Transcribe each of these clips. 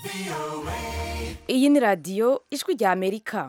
iyi ni radiyo ijwi rya amerika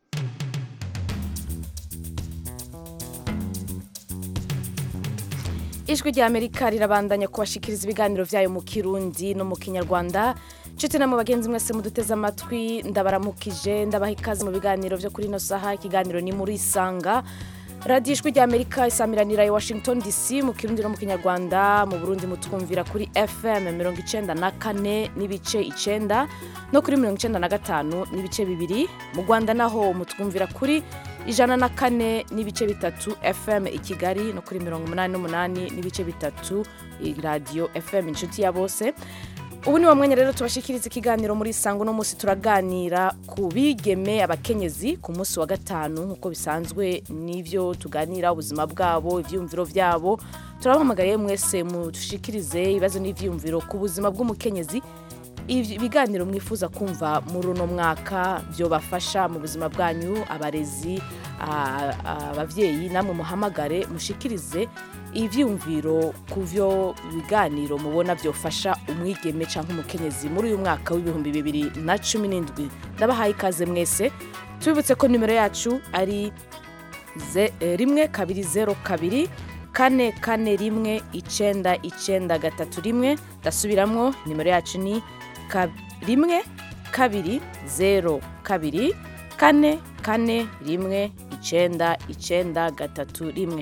ijwi rya amerika rirabandanya kubashikiriza ibiganiro byayo mu kirundi no mu kinyarwanda nshuti na mu bagenzi mwese muduteze amatwi ndabaramukije ndabaha ikaze mu biganiro byo kuri ino saha ikiganiro ni muri isanga radiyo ijwi rya amerika isamiranira i washington dc mu kirundi no mu kinyarwanda mu burundi mutwumvira kuri fm mirongo icenda na kane n'ibice icenda no kuri mirongo icenda na gatanu n'ibice bibiri mu rwanda naho mutwumvira kuri ijana na kane n'ibice bitatu fm i kigali no kuri mirongo umunani n'umunani n'ibice bitatu radiyo fm inshuti ya bose ubu ni wa mwanya rero tubashikiriza ikiganiro muri sango uno munsi turaganira ku bigeme abakenyezi ku munsi wa gatanu nk'uko bisanzwe n'ibyo tuganira ubuzima bwabo ibyiyumviro byabo turabahamagariye mwese mudushikirize ibibazo n'ibyiyumviro ku buzima bw'umukenyezi ibiganiro mwifuza kumva muri uno mwaka byobafasha mu buzima bwanyu abarezi ababyeyi namwe muhamagare mushikirize ibyiyumviro ku byo biganiro mubona byofasha umwigeme cyangwa umukenyezi muri uyu mwaka w'ibihumbi bibiri na cumi n'indwi ndabahaye ikaze mwese tubibutse ko nimero yacu ari rimwe kabiri zeru kabiri kane kane rimwe icenda icenda gatatu rimwe ndasubiramwo nimero yacu ni rimwe kabiri zeru kabiri kane kane rimwe icenda icenda gatatu rimwe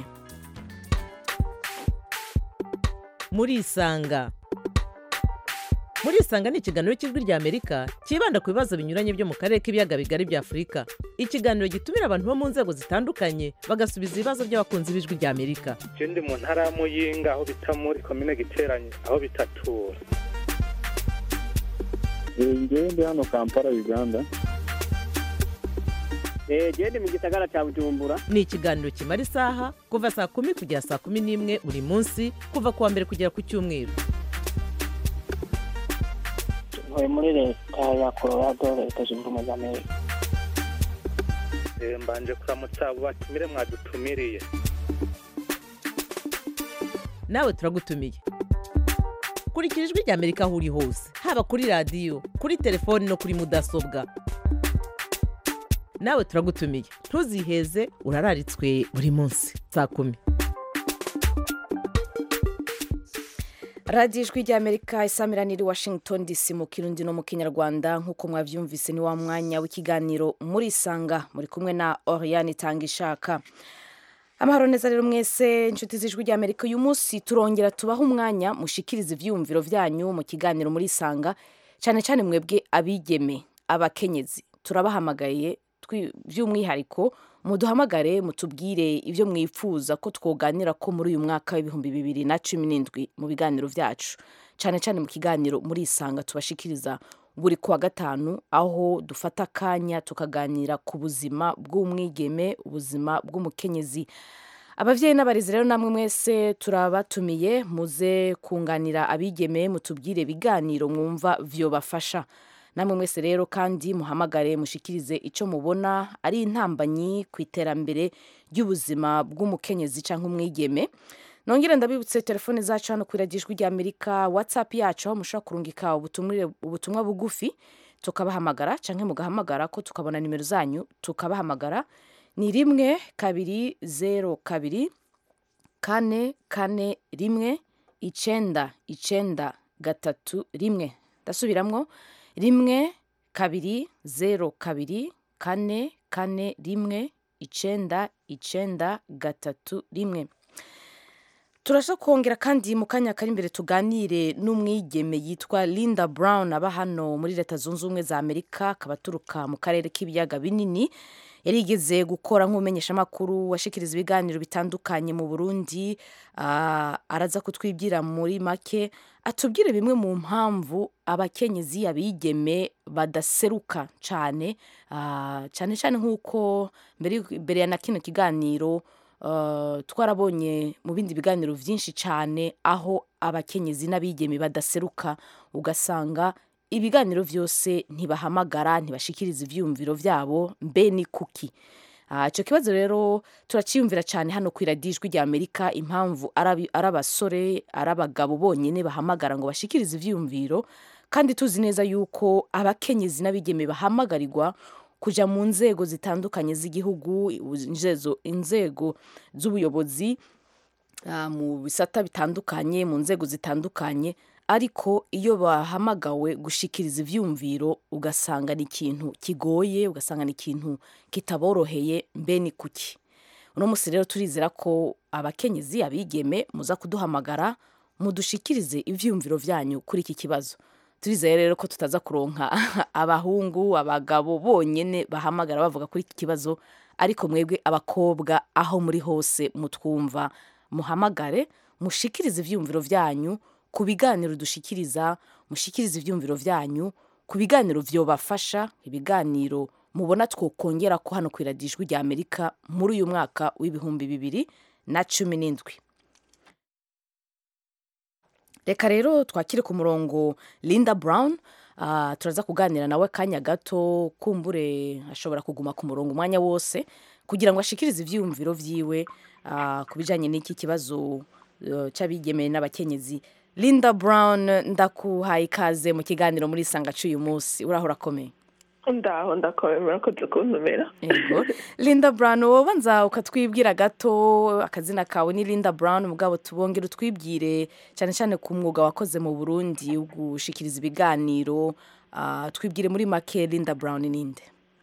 murisanga murisanga ni ikiganiro cy'ijwi rya amerika cyibanda ku bibazo binyuranye byo mu karere k'ibiyaga bigari bya afurika ikiganiro gitumira abantu bo mu nzego zitandukanye bagasubiza ibibazo by'abakunzi b'ijwi rya amerika ndi mu ntara ya muyinga aho bita muri komine giteranye aho bitatura ngewe ndi hano kampala uganda gende mu gisagara cya bujumbura ni ikiganiro kimara isaha kuva saa kumi kugera saa kumi n'imwe buri munsi kuva ku wa mbere kugera ku cyumweru ntuye muri leta ya colorado leta zunze ubumwe za amerika mbanje kuramutsa abo batumire mwadutumiriye nawe turagutumiye kurikira ijwi rya amerika aho uri hose haba kuri radiyo kuri telefoni no kuri mudasobwa nawe turagutumiye ntuziheze urararitswe buri munsi saa kumi radiyo ijwi rya amerika isamiranira i washington dc mu kirundi no mu kinyarwanda nk'uko mwabyumvise ni wa mwanya w'ikiganiro muri isanga muri kumwe na oriane itanga ishaka amahoro neza rero mwese inshuti z'ijwi rya amerika uyu munsi turongera tubaha umwanya mushikiriza ibyiyumviro byanyu mu kiganiro muri isanga cyane cyane mwebwe abigeme abakenyezi turabahamagaye by'umwihariko muduhamagare mutubwire ibyo mwifuza ko twoganira ko muri uyu mwaka w'ibihumbi bibiri na cumi n'indwi mu biganiro byacu cyane cyane mu kiganiro muri isanga tubashikiriza buri kuwa gatanu aho dufata akanya tukaganira ku buzima bw'umwigeme ubuzima bw'umukenyezi ababyeyi n'abarezi rero namwe mwese turabatumiye muze kunganira abigeme mutubwire ibiganiro mwumva vyobafasha namwe mwese rero kandi muhamagare mushikirize icyo mubona ari intambanyi ku iterambere ry'ubuzima bw'umukenyezi cyangwa umwigeme nongere ndabibutse telefone zacu hano kuri radiyo ijwi rya amerika whatsapp yacu aho mushobora kurungika ubutumwa bugufi tukabahamagara cyangwa mugahamagara ko tukabona nimero zanyu tukabahamagara ni rimwe kabiri zeru kabiri kane kane rimwe icenda icenda gatatu rimwe ndasubiramwo rimwe kabiri zeru kabiri kane kane rimwe icenda icenda gatatu rimwe turashaka kongera kandi mu kanya kari imbere tuganire n'umwigeme yitwa linda brown aba hano muri leta zunze ubumwe za amerika akaba aturuka mu karere k'ibiyaga binini yarigeze gukora nk'umumenyeshamakuru washikiriza ibiganiro bitandukanye mu burundi araza kutwibwira muri make atubwire bimwe mu mpamvu abakenyezi abigeme badaseruka cyane cyane cyane nk'uko mbere ya na kino kiganiro twarabonye mu bindi biganiro byinshi cyane aho abakenyezi n'abigeme badaseruka ugasanga ibiganiro byose ntibahamagara ntibashikiriza ibyiyumviro byabo mbe ni kuki Ah, ico kibazo rero turaciyumvira cyane hano ku iradijwi rya amerika impamvu ari ari abasore ari abagabo bonyine bahamagara ngo bashikirize ivyiyumviro kandi tuzi neza yuko abakenyezi n'abigeme bahamagarirwa kuja mu nzego zitandukanye z'igihugu inzezo- inzego z'ubuyobozi ah, mu bisata bitandukanye mu nzego zitandukanye ariko iyo bahamagawe gushikiriza ivyumviro ugasanga ni ikintu kigoye ugasanga ni ikintu kitaboroheye mbe ni kuki uno musi rero turizera ko abakenyezi abigeme muza kuduhamagara mudushikirize ivyumviro vyanyu kuri iki kibazo turizeye rero ko tutaza kuronka abahungu abagabo bonyene bahamagara bavuga kuri iki kibazo ariko mwebwe abakobwa aho muri hose mutwumva muhamagare mushikirize ivyumviro vyanyu ku biganiro dushikiriza mushikirize ivyumviro vyanyu ku biganiro vyobafasha ibiganiro mubona twokongera ko hano kwiradijwi rya amerika muri uyu mwaka w'ibihumbi bibiri na cumi n'indwi reka rero twakire ku murongo linda brown Ah, turaza kuganira nawe kanya gato kumbure ashobora kuguma ku murongo umwanya wose kugira ngo ashikirize ivyiyumviro vyiwe ah, ku bijanye n'iki kibazo eh, c'abigemeye n'abakenyezi linda brown ndakuhaye ikaze mu kiganiro muri sanga c'uyu munsi uraho urakomeye ndaho ndakomeye murakoze kuntumira Ego. Linda Brown wowe nza ukatwibwira gato akazina kawe ni Linda Brown mugabo tubongere utwibwire cyane cyane ku mwuga wakoze mu Burundi wo gushikiriza ibiganiro ah, twibwire muri make Linda Brown ninde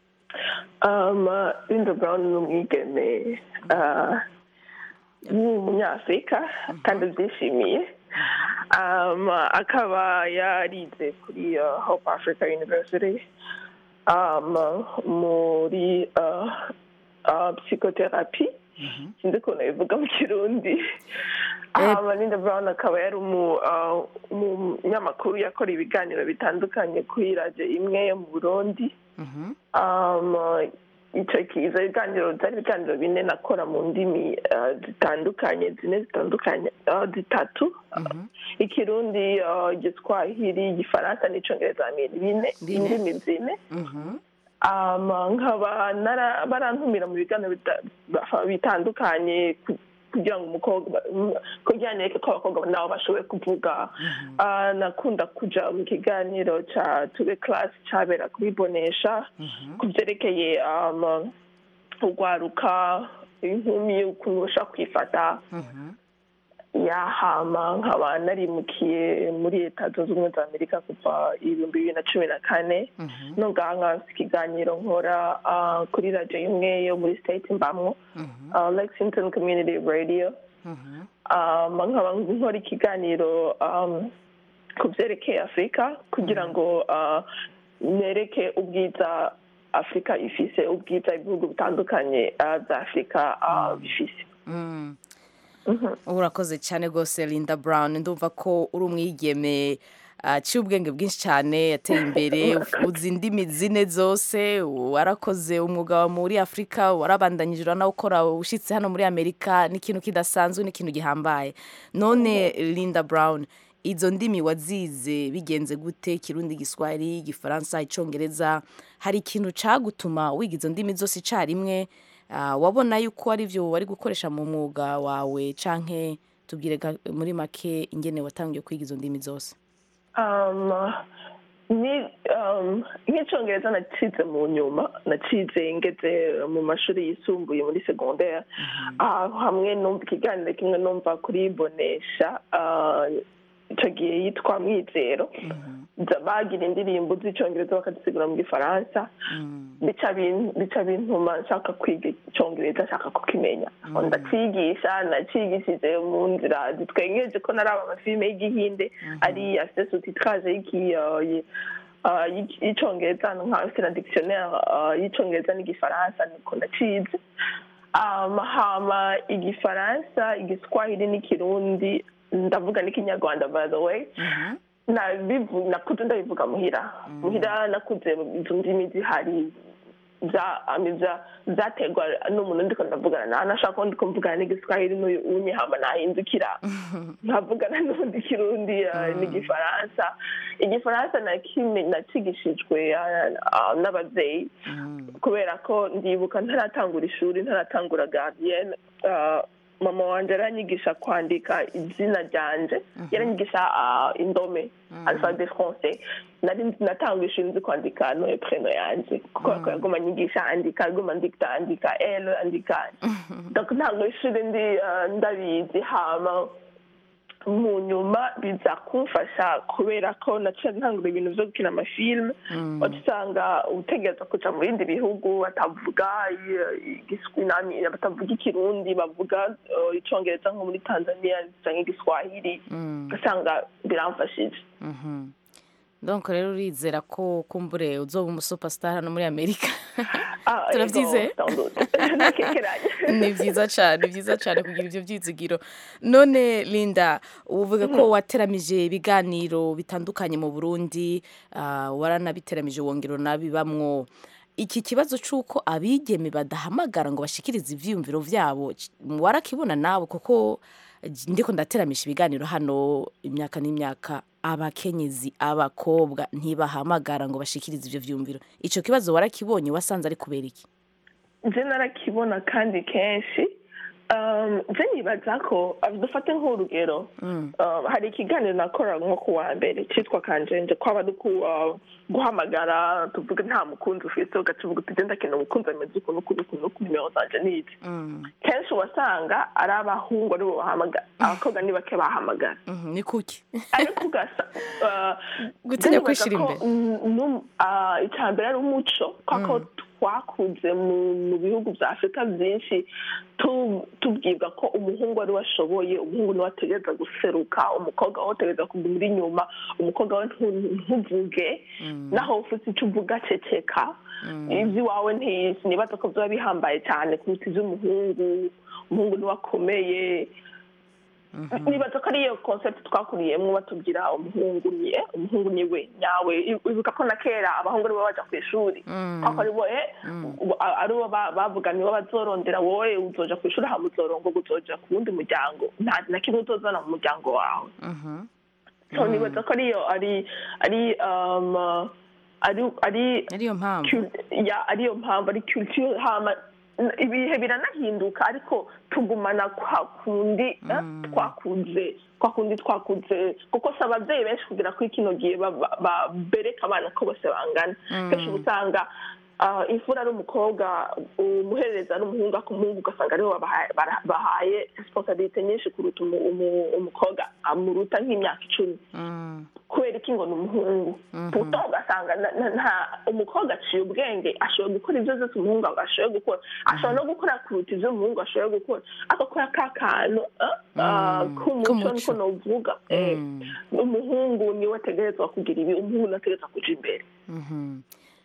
um, linda brown ni umwigeme uh, w'umunyafurika kandi abyishimiye um, akaba yarize kuri uh, hope africa university um, muri uh, uh, psychotherapy sinzi ukuntu bivuga mu kirundi Eh. um, linda brown akaba yari umu- uh, umunyamakuru yakora ibiganiro bitandukanye kuri radiyo imwe yo mu burundi Mhm. um, icyo kiza ibiganiro byari ibiganiro bine nakora mu ndimi uh, zitandukanye zine zitandukanye uh, zitatu Mhm. ikirundi uh, igiswahili igifaransa n'icyongereza ni bine Bine. indimi zine Mhm. um, nkaba nara- barantumira mu biganiro bita- bafa- bitandukanye ku- kugira ngo umukobwa kugira ngo ko abakobwa nabo bashoboye kuvuga Ah, nakunda kuja mu kiganiro ca tube class cabera kuri bonesha ku byerekeye um, urwaruka inkumi ukuntu bashobora kwifata Mhm. yahama nkaba narimukiye muri leta zunze ubumwe za amerika kuva ibihumbi bibiri na cumi na kane Mhm. nongaha nkafite ikiganiro nkora ah, kuri radiyo imwe yo muri state mbamwo Mhm. ah, lexington community radio Mhm. um, nkaba nkora ikiganiro um, ku byerekeye afurika kugira ngo uh, nereke ubwiza afurika ifise ubwiza ibihugu bitandukanye uh, bya afurika uh, bifise Mm. urakoze cyane rwose linda brown ndumva ko uri umwigeme aciye ubwenge bwinshi cyane yateye imbere uzi indimi zine zose warakoze umwuga wa muri afurika warabandanyije uranawukora ushyitse hano muri amerika ni ikintu kidasanzwe ni ikintu gihambaye none linda brown izo ndimi wazize bigenze gute kirundi giswahili igifaransa icyongereza hari ikintu cyagutuma wiga izo ndimi zose icyarimwe Ah, wabona yuko ari byo wari gukoresha mu mwuga wawe canke tubwire ga- muri make ingene watangiye kwiga izo ndimi zose um, ni um, nk'icyongereza nacize mu nyuma nacize ngeze mu mashuri yisumbuye muri segondere ah, hamwe numva ikiganiro kimwe numva kuri bonesha ah, icyo gihe yitwa mwizero Za- bagira indirimbo z'icyongereza bakazisigura mu gifaransa bica bin- bica bintuma nshaka kwiga icyongereza nshaka kukimenya ndacigisha nacigishije mu nzira zitwengeje ko naraba amafilime y'igihinde ari afite sutitiraje y'icyongereza nkafite na dictionnaire ah, y'icyongereza n'igifaransa niko nacize Um, hama igifaransa igiswahili n'ikirundi ndavuga n'ikinyarwanda by the way nabivu- nakuze ndabivuga muhira muhira nakuze izo ndimi zihari za ami za zategwa n'umuntu ndiko ndavugana nawe nashaka ko ndiko mvugana n'igiswahili n'uyu unye hama nahindukira nkavugana n'undi kirundi eh, n'igifaransa igifaransa nakime nacigishijwe eh, ah, n'abavyeyi kubera ko ndibuka ntaratangura ishuri ntaratangura gardienne ah, mama wanje aranyigisha kwandika izina ryanje yaranyigisha ah, indome alphabet français nari nzi- natangura ishuri nzi kwandika no preno yanje kuko ko yaguma anyigisha andika aguma ndikta andika l andika donc ntabwo ishuri ndi ah, ndabizi hama mu nyuma biza kumfasha kubera ko naciye ntangura ibintu byo gukina amafilme waca usanga utegereza kuja mu bindi bihugu batavuga i- igiswinami batavuga ikirundi bavuga eh, icongereza nko muri tanzania canke igiswahili ugasanga biramfashije Mhm. donc rero urizera ko kumbure uzoba umusuperstar hano muri amerika Ah, Turavyizeye? ego, sans doute. Ntakekeranya. ni byiza cyane ni byiza cyane kugira ibyo byizigiro none linda uvuga ko wateramije ibiganiro bitandukanye mu burundi ah, waranabiteramije wongera unabibamwo iki kibazo cy'uko abigeme badahamagara ngo bashikirize ivyiyumviro vyabo c- warakibona nawe kuko j- ndiko ndateramisha ibiganiro hano imyaka n'imyaka abakenyezi abakobwa ntibahamagara ngo bashikirize ivyo vyiyumviro ico kibazo warakibonye wasanze ari kubera iki nje narakibona kandi kenshi Um, nje nibaza ko uh, dufate nk'urugero um, hari ikiganiro nakora nko ku wa mbere cyitwa kanjenje kwaba ari ku uh, guhamagara tuvuge nta mukunzi ufite ugaca uvuga uti genda kina umukunzi ameze ukuntu ukuntu ukuntu ukuntu nimero zanje nizi kenshi wasanga ari abahungu aribo bahamagara abakobwa ni bake bahamagara Mhm, ni kuki ariko ugasa uh, Gutinya ndibaza kwishira ko, imbere. mm, num- ah, icya mbere ari umuco kuko twakuze mu mu bihugu bya afurika byinshi tu- tubwirwa ko umuhungu ari we ashoboye umuhungu niwe ategereza guseruka umukobwa we ategereza kuguma inyuma umukobwa we ntu- ntuvuge naho ufite icyo uvuga ceceka iby'iwawe ntizi nibaza ko byaba bihambaye cyane kuruta iby'umuhungu umuhungu niwe akomeye nibaza ko ariyo concept twakuriyemo batubwira umuhungu ni eh, umuhungu ni we nyawe ibuka ko na kera abahungu aribo baja ku ishuri kwako aribo eh, ubu- a- aribo ba- bavuga nibo bazorondera wowe uzoja ku ishuri hama uzorongoga uzoja ku wundi muryango nta na kimwe uzozana mu muryango wawe so nibaza ko ariyo ari ari um, ari ari ariyo mpamvu cul- ya ariyo mpamvu ari culture hama n- ibihe biranahinduka ariko tugumana kwa kundi eh, twakuze kwa kundi twakuze kuko si ababyeyi benshi kugira kuri kino gihe ba- ba- ba- bereka abana ko bose bangana kenshi uba usanga ah, imfura ari umukobwa umuherereza ari umuhungu ariko umuhungu ugasanga aribo babahaye- bara- bahaye responsibility nyinshi kuruta umu- umu- umukobwa amuruta nk'imyaka icumi Mm, kubera iki ngo ni umuhungu buto ugasanga na- na- nta umukobwa aciye ubwenge ashoboye gukora ibyo byose umuhungu ashoboye gukora ashobora no gukora kuruta ibyo umuhungu ashoboye gukora agakora ka kantu ah, ah, k'umuco k'umuco. niko novuga Eh, Mm. umuhungu niwe ategerezwa kugira ibi umuhungu niwe ategerezwa kuja imbere mhm.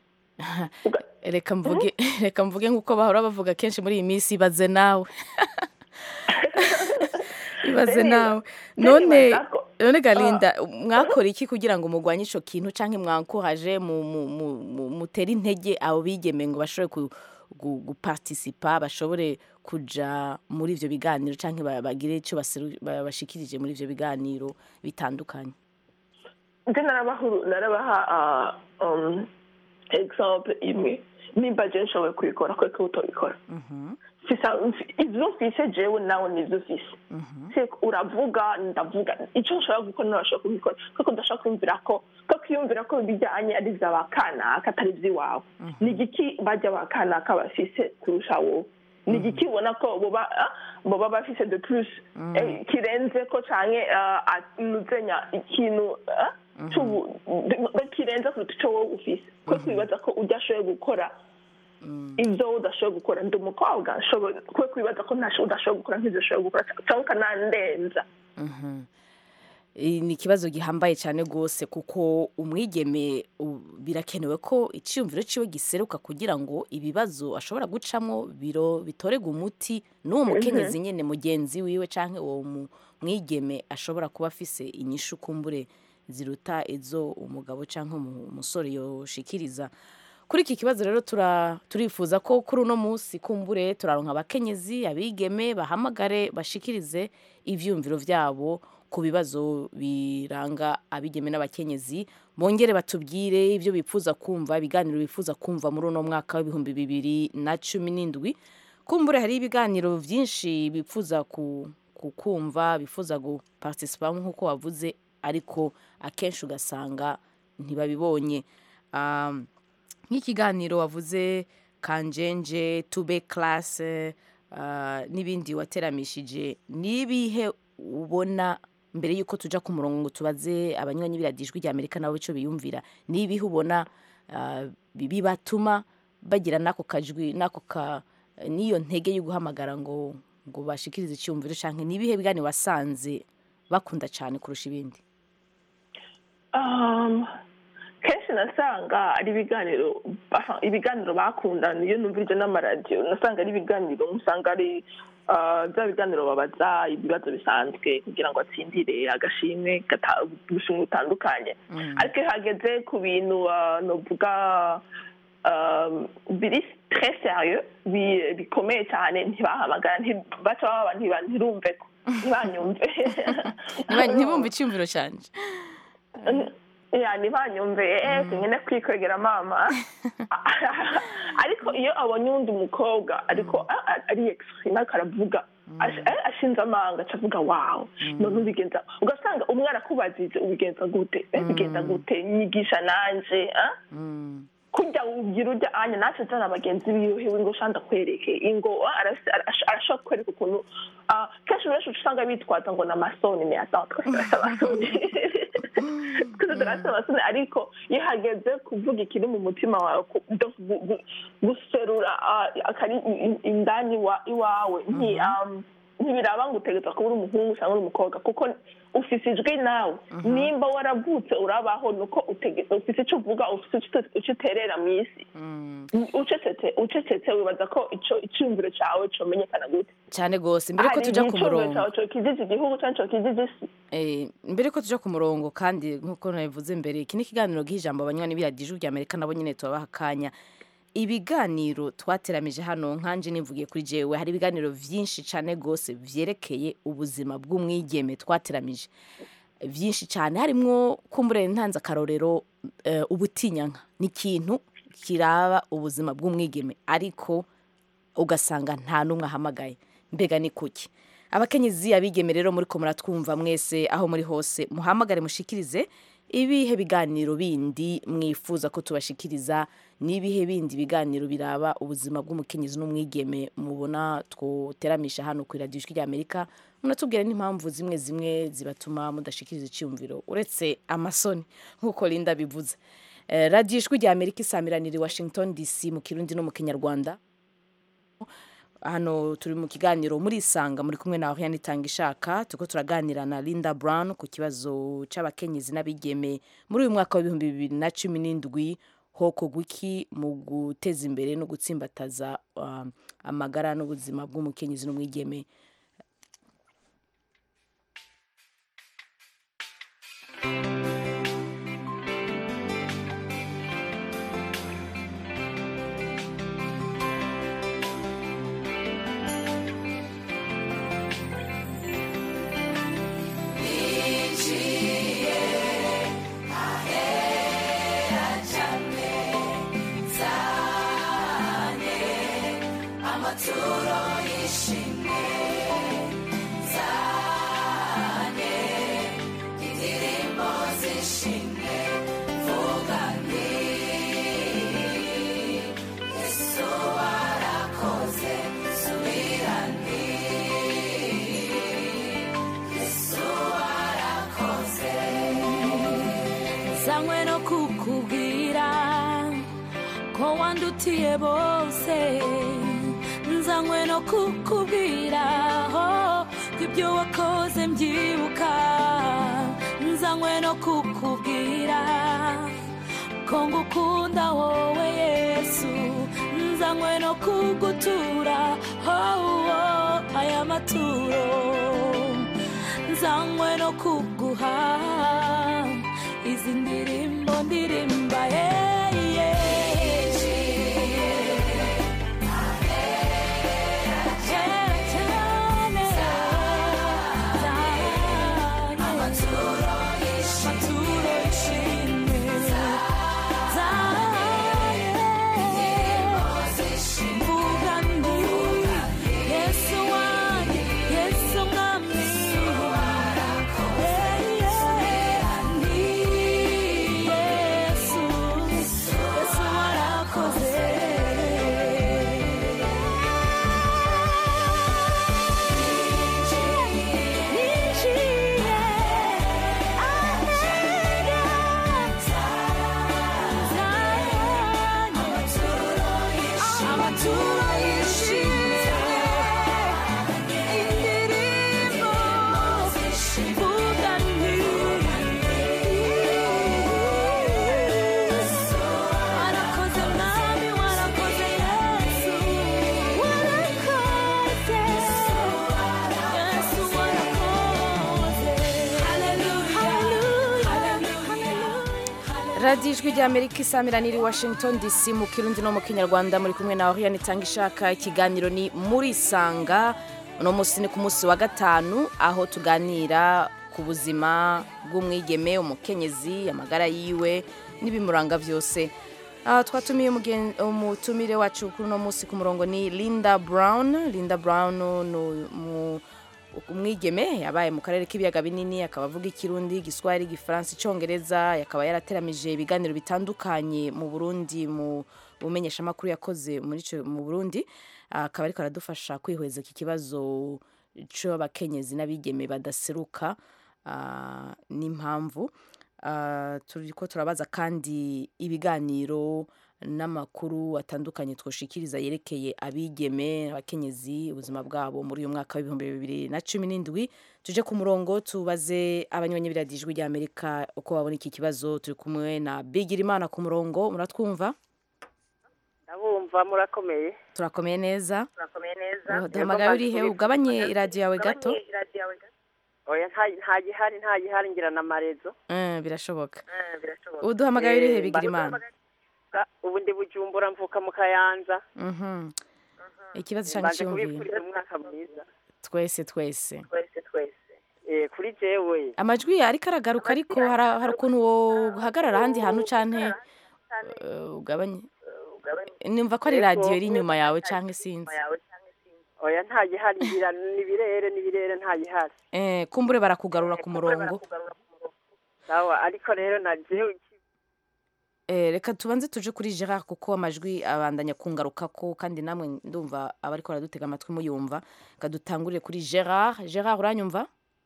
Uga- reka mvuge reka mvuge nk'uko bahora bavuga kenshi muri iyi minsi ibaze nawe ibaze Rero, nawe rero none nibaza ko- none galinda mwakora iki kugira ngo murwanye ico kintu canke mwankoraje mu- mu- mu- mu- mutere intege abo bigeme ngo bashobore ku- gu- guparticipa bashobore kuja muri ivyo biganiro canke ba- bagire ico baseru- ba- bashikirije muri ivyo biganiro bitandukanye nje narabahuru narabaha ah, um, example imwe nimba je nshoboye kubikora kweko utobikora Fisa- mfi- ivyo mfise jewe nawe nivyo ufise Se uravuga ndavuga icyo nshobora gukora nashobora kubikora kuko ndashobora kumvira ko ko kwiyumvira ko bijyanye ari ivy'aba kanaka atari ivy'iwawe ni igiki bajya ba kanaka bafise kurusha wowe ni igiki ubona ko boba ah, boba bafise de plus eh, kirenze ko canke ah, ah, nuzenya ikintu ah, c'ubu- de- kirenze kuruta ico wowe ufise kuko wibaza ko ujya ashoboye gukora ibyo udashoboye gukora ndi umukobwa nshoboye kwe kwibaza ko ntasho udashoboye gukora nk'ibyo ushoboye gukora cyangwa ukanandenza Eh, ni ikibazo gihambaye cyane rwose kuko umwigeme u- birakenewe ko icyiyumviro ciwe giseruka kugira ngo ibibazo ashobora gucamo biro bitorega umuti n'uwo mukenyezi nyene mugenzi wiwe canke uwo mu- mwigeme ashobora kuba afise inyishu kumbure ziruta izo umugabo canke umu- umusore yoshikiriza kuri iki kibazo rero tura- turifuza ko kuri uno munsi kumbure turaronka abakenyezi abigeme bahamagare bashikirize ivyumviro vyabo ku bibazo biranga abigeme n'abakenyezi bongere batubwire ibyo bifuza kumva ibiganiro bifuza kumva muri uno mwaka w'ibihumbi bibiri na cumi n'indwi kumbure hari ibiganiro byinshi bifuza ku kukumva bifuza guparticipamo nk'uko wavuze ariko akenshi ugasanga ntibabibonye Um, nk'ikiganiro wavuze kanjenje tube classe uh, n'ibindi wateramishije nibihe ubona mbere yuko tuja ku murongo ngo tubaze abanywanyi biradijwi rya Amerika nabo ico biyumvira nibihe ubona uh, bibatuma bagira nako kajwi nako ka niyo ntege yo guhamagara ngo ngo bashikirize icyumviro canke nibihe bigani wasanze bakunda cyane kurusha ibindi Um, kenshi nasanga ari ibiganiro aha, ibiganiro bakundana iyo numvirije n'amaradiyo nasanga ari ibiganiro usanga ari ah, bya biganiro babaza ibibazo bisanzwe kugira ngo atsindire agashimwe gata- ubushimwe butandukanye ariko iyo hageze ku bintu ah, novuga um, biri très sérieux bi- bikomeye cyane ntibahamagara nti- baca baba ntiba- ntirumve ko ntibanyumve Ntiba- ntibumve icyumviro canje ya ntibanyumve eh sinkene kwikwegera mama ariko iyo abonye undi mukobwa ariko a- a- ari exprime ariko aravuga ash- eh, ashinze amanga acavuga wawu none ubigenza ugasanga umwe arakubajije ubigenza gute Eh, bigenza gute nyigisha nanje ah? kurya ugira urya anya natwe tana bagenzi biwe ngo shanda kwereke ingo ah, arasi- arash- arashobora kwereka ukuntu ah, kenshi benshi usanga bitwaza ngo ni amasoni ni ata twese turasa amasoni twese turasa amasoni ariko iyo hageze kuvuga ikiri mu mutima wawe ku- donc gu- gu- guserura ah, akari i- i- indani wa- iwawe nti um, ntibiraba ngo utegerezwa kuba uri umuhungu cyangwa uri umukobwa kuko ufise ijwi nawe nimba waravutse urabaho nuko utege- ufise icyo uvuga ufise icyo icyo uterera mu isi ucecetse ucecetse wibaza ko ico icyumviro cyawe comenyekana gute cyane gose mbere ko Hari tuja ku icyumviro murongo cyawe cokijije igihugu cyangwa cokijije isi Eh, mbere ko tuja ku murongo kandi nk'uko nabivuze mbere iki ni ikiganiro gihijambo abanywanyi biradije rya amerika nabo nyine tubabaha akanya ibiganiro twateramije hano nkanje nivugiye kuri jewe hari ibiganiro vyinshi cane gose vyerekeye ubuzima bw'umwigeme twateramije vyinshi cyane harimwo kumbure ntanze akarorero eh, ubutinyanka ni ikintu kiraba ubuzima bw'umwigeme ariko ugasanga nta n'umwe ahamagaye mbega ni kuki abakenyezi abigeme rero muri ko muratwumva mwese aho muri hose muhamagare mushikirize ibihe biganiro bindi mwifuza ko tubashikiriza n'ibihe bindi biganiro biraba ubuzima bw'umukenyezi n'umwigeme mubona twoteramisha hano ku iradiyo ijwi ry'amerika munatubwira n'impamvu zimwe zimwe zibatuma mudashikiriza icyumviro uretse amasoni nk'uko linda bivuze Eh, radiyo ijwi ry'amerika isamiranira i washington dc mu kirundi no mu kinyarwanda hano turi mu kiganiro muri isanga muri kumwe na Oriane Itangishaka turiko turaganira na Linda Brown ku kibazo c'abakenyezi n'abigeme muri uyu mwaka w'ibihumbi bibiri na cumi n'indwi hokorwa iki mu guteza imbere no gutsimbataza um, amagara n'ubuzima bw'umukenyezi n'umwigeme nsanywe no kukubwira ko wandutiye bose nzanywe no kukubwira ho ko ibyo wakoze mbyibuka nzanywe no kukubwira ko ngukunda wowe yesu nzanywe no kugutura oh, oh, aya maturo nzanywe no kuguha izi ndirimbo ndirimba yeah, yeah. radiyo ijwi rya amerika isamira niri washington dc mu kirundi no mu kinyarwanda muri kumwe na oriane itanga ishaka ikiganiro ni muri sanga uno munsi ni ku munsi wa gatanu aho tuganira ku buzima bw'umwigeme umukenyezi amagara yiwe n'ibimuranga byose aha twatumiye umugen- umutumire wacu kuri uno munsi ku murongo ni linda brown linda brown ni umu- umwigeme yabaye mu karere k'ibiyaga binini akaba avuga ikirundi igiswahili igifaransa icyongereza akaba yarateramije ibiganiro bitandukanye mu burundi mu bumenyeshamakuru yakoze muri ico- mu burundi akaba ariko aradufasha kwihweza iki kibazo c'abakenyezi n'abigeme badaseruka ah, n'impamvu Ah, turiko turabaza kandi ibiganiro n'amakuru atandukanye twoshikiriza yerekeye abigeme abakenyezi ubuzima bwabo muri uyu mwaka w'ibihumbi bibiri na cumi n'indwi tuje ku murongo tubaze abanywanyi b'iradijwi rya amerika uko babona iki kibazo turi kumwe na bigirimana ku murongo muratwumva ndabumva murakomeye turakomeye neza murakomeye neza Oh, duhamagaye urihe ugabanye iradiyo yawe gato oya nta- nta gihari nta gihari ngira na marezo Eh, birashoboka birashoboka ubu duhamagaye urihe Eh, bigirimana mba- ubu ndi bujumbura mvuka mu kayanza Mhm. ikibazo cyangwa mbanje icyumviro kubifuriza umwaka mwiza twese twese twese twese Eh, kuri jewe amajwi ariko aragaruka ariko hari hari ukuntu wohagarara ahandi hantu canke eh, ugabanye nimva ko ari Yego. radiyo iri inyuma yawe canke sinzi oya nta gihari ngira ni birere ni birere nta gihari eh, kumbure barakugarura ku murongo sawa ariko rero na jewe eh, reka tubanze tuje kuri gerard kuko amajwi abandanya kungarukako kandi namwe ndumva abariko baradutega amatwi muyumva reka dutangurire kuri gerard gerard uranyumva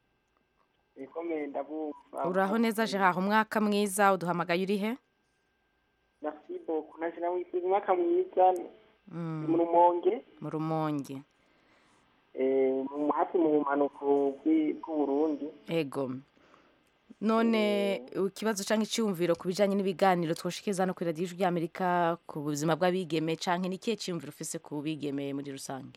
ikomeye ndabumva uraho neza gerard umwaka mwiza uduhamagaye urihe merci beaucoup nashira wifuza umwaka mwiza Mm, mu rumonge mu rumonge eh, mu hafi mu bumanuko bw'i- bw'uburundi ego none ikibazo cyangwa icyumviro ku bijyanye n'ibiganiro twoshikiriza hano kuri radiyo ijwi ry'amerika ku buzima bw'abigeme cyangwa ni ikihe cyumviro ufise ku bigeme muri rusange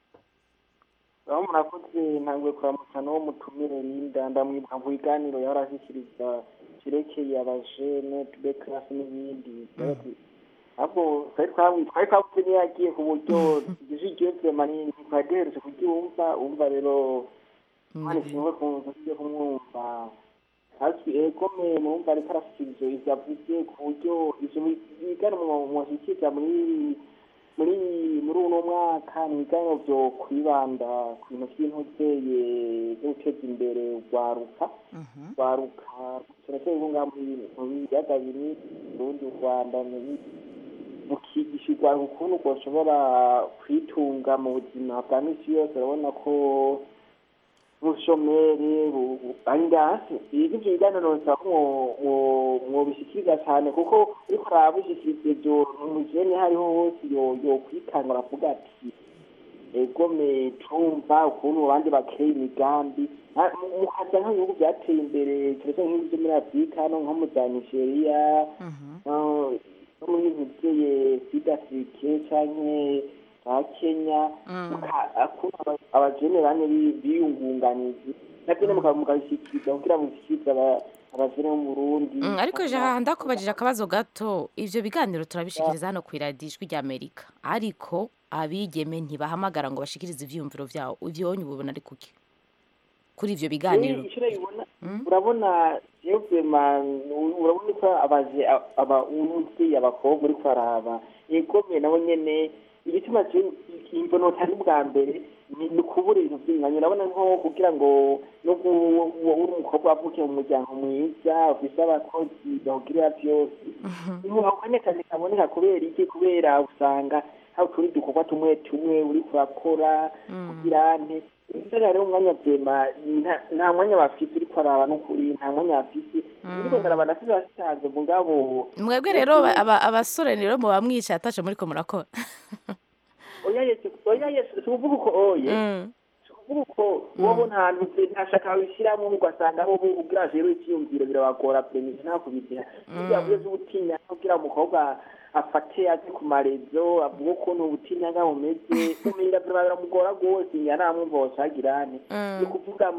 aho murakoze ntabwo kuramutsa n'uwo mutumire Linda ndamwibuka mu biganiro yahora ashyikiriza cyerekeye abajene tube classe n'ibindi ahubwo twari twabu- twari twabuze niyo yagiye ku buryo ijwi ryiwe vyema ni- ntitwari duherutse kuryumva umva rero mwana ishimwe kumva ugiye kumwumva hasi egome murumva ariko arashyikiriza ivyo avuze ku buryo ivyo biganiro mwashyikiriza muri muri muri uno mwaka ni ibiganiro vyo kwibanda ku bintu vy'intuzeye vyo guteza imbere urwaruka urwaruka cyane cyane rwo mu biyaga binini urundi u rwanda mukigisha urwaruka ukuntu rwoshobora kwitunga mu buzima bwa misi yose urabona ko ubushomeri bu- bu- ari ndasi ibyo ivyo biganiro bisaba ko mwo- mwo- mwobishikiriza cyane kuko uriko arabishikiriza ivyo umujene hariho hose yo- yokwitanga aravuga ati egome tumva ukuntu abandi bakeye imigambi Ah, mu- mukaza nk'ibihugu byateye imbere cyane cyane nk'ibihugu byo muri afurika no nko mu za nigeria ah, no muri nk'ibyeye sudafrike canke za kenya muka- ukuntu aba- abajene bane bi- biyungunganije nabyo mukaba mukabishyikiriza kugira ngo bishyikirize aba- abajene bo mu burundi Mm, ariko jaha ndakubajije akabazo gato ivyo biganiro turabishikiriza hano ku iradiyo ijwi ry'amerika ariko abigeme ntibahamagara ngo bashikirize ivyiyumviro vyabo ivyonye ububona ari kuki kuri ivyo biganiro Yewe, icyo urabibona urabona jewe vema urabona ko abaje aba umuvyeyi abakobwa uriko araba egome nabo nyene igituma imbono tari bwa mbere ni ni ukubura ibintu vy'inganya urabona nko kugira ngo no gu- uri umukobwa avuke mu muryango mwiza ufise abakozi bawugirira vyose ako kanya kazi kaboneka kubera iki kubera usanga hari utundi dukorwa tumwe tumwe uriko urakora kugira nte mbere hariho umwanya vyema nta- nta mwanya bafise uriko araba n'ukuri nta mwanya bafise uriko ndaraba ndafise basitanze mugabo mwebwe rero aba- abasore rero muba mwicaye atashe muriko murakora oya yesu oya yesu si ukuvuga uko oye si ukuvuga uko wowe nta hantu nta shaka babishyiramo ugasanga bo ubwira rero icyiyumviro birabagora premisi nta kubigira ibyo yavuze vy'ubutinya kugira umukobwa afate aze ku marezo avuge ukuntu ubutinya bumeze umenga biramugora rwose nyaramwumva wosagirane ni ukuvuga muri ya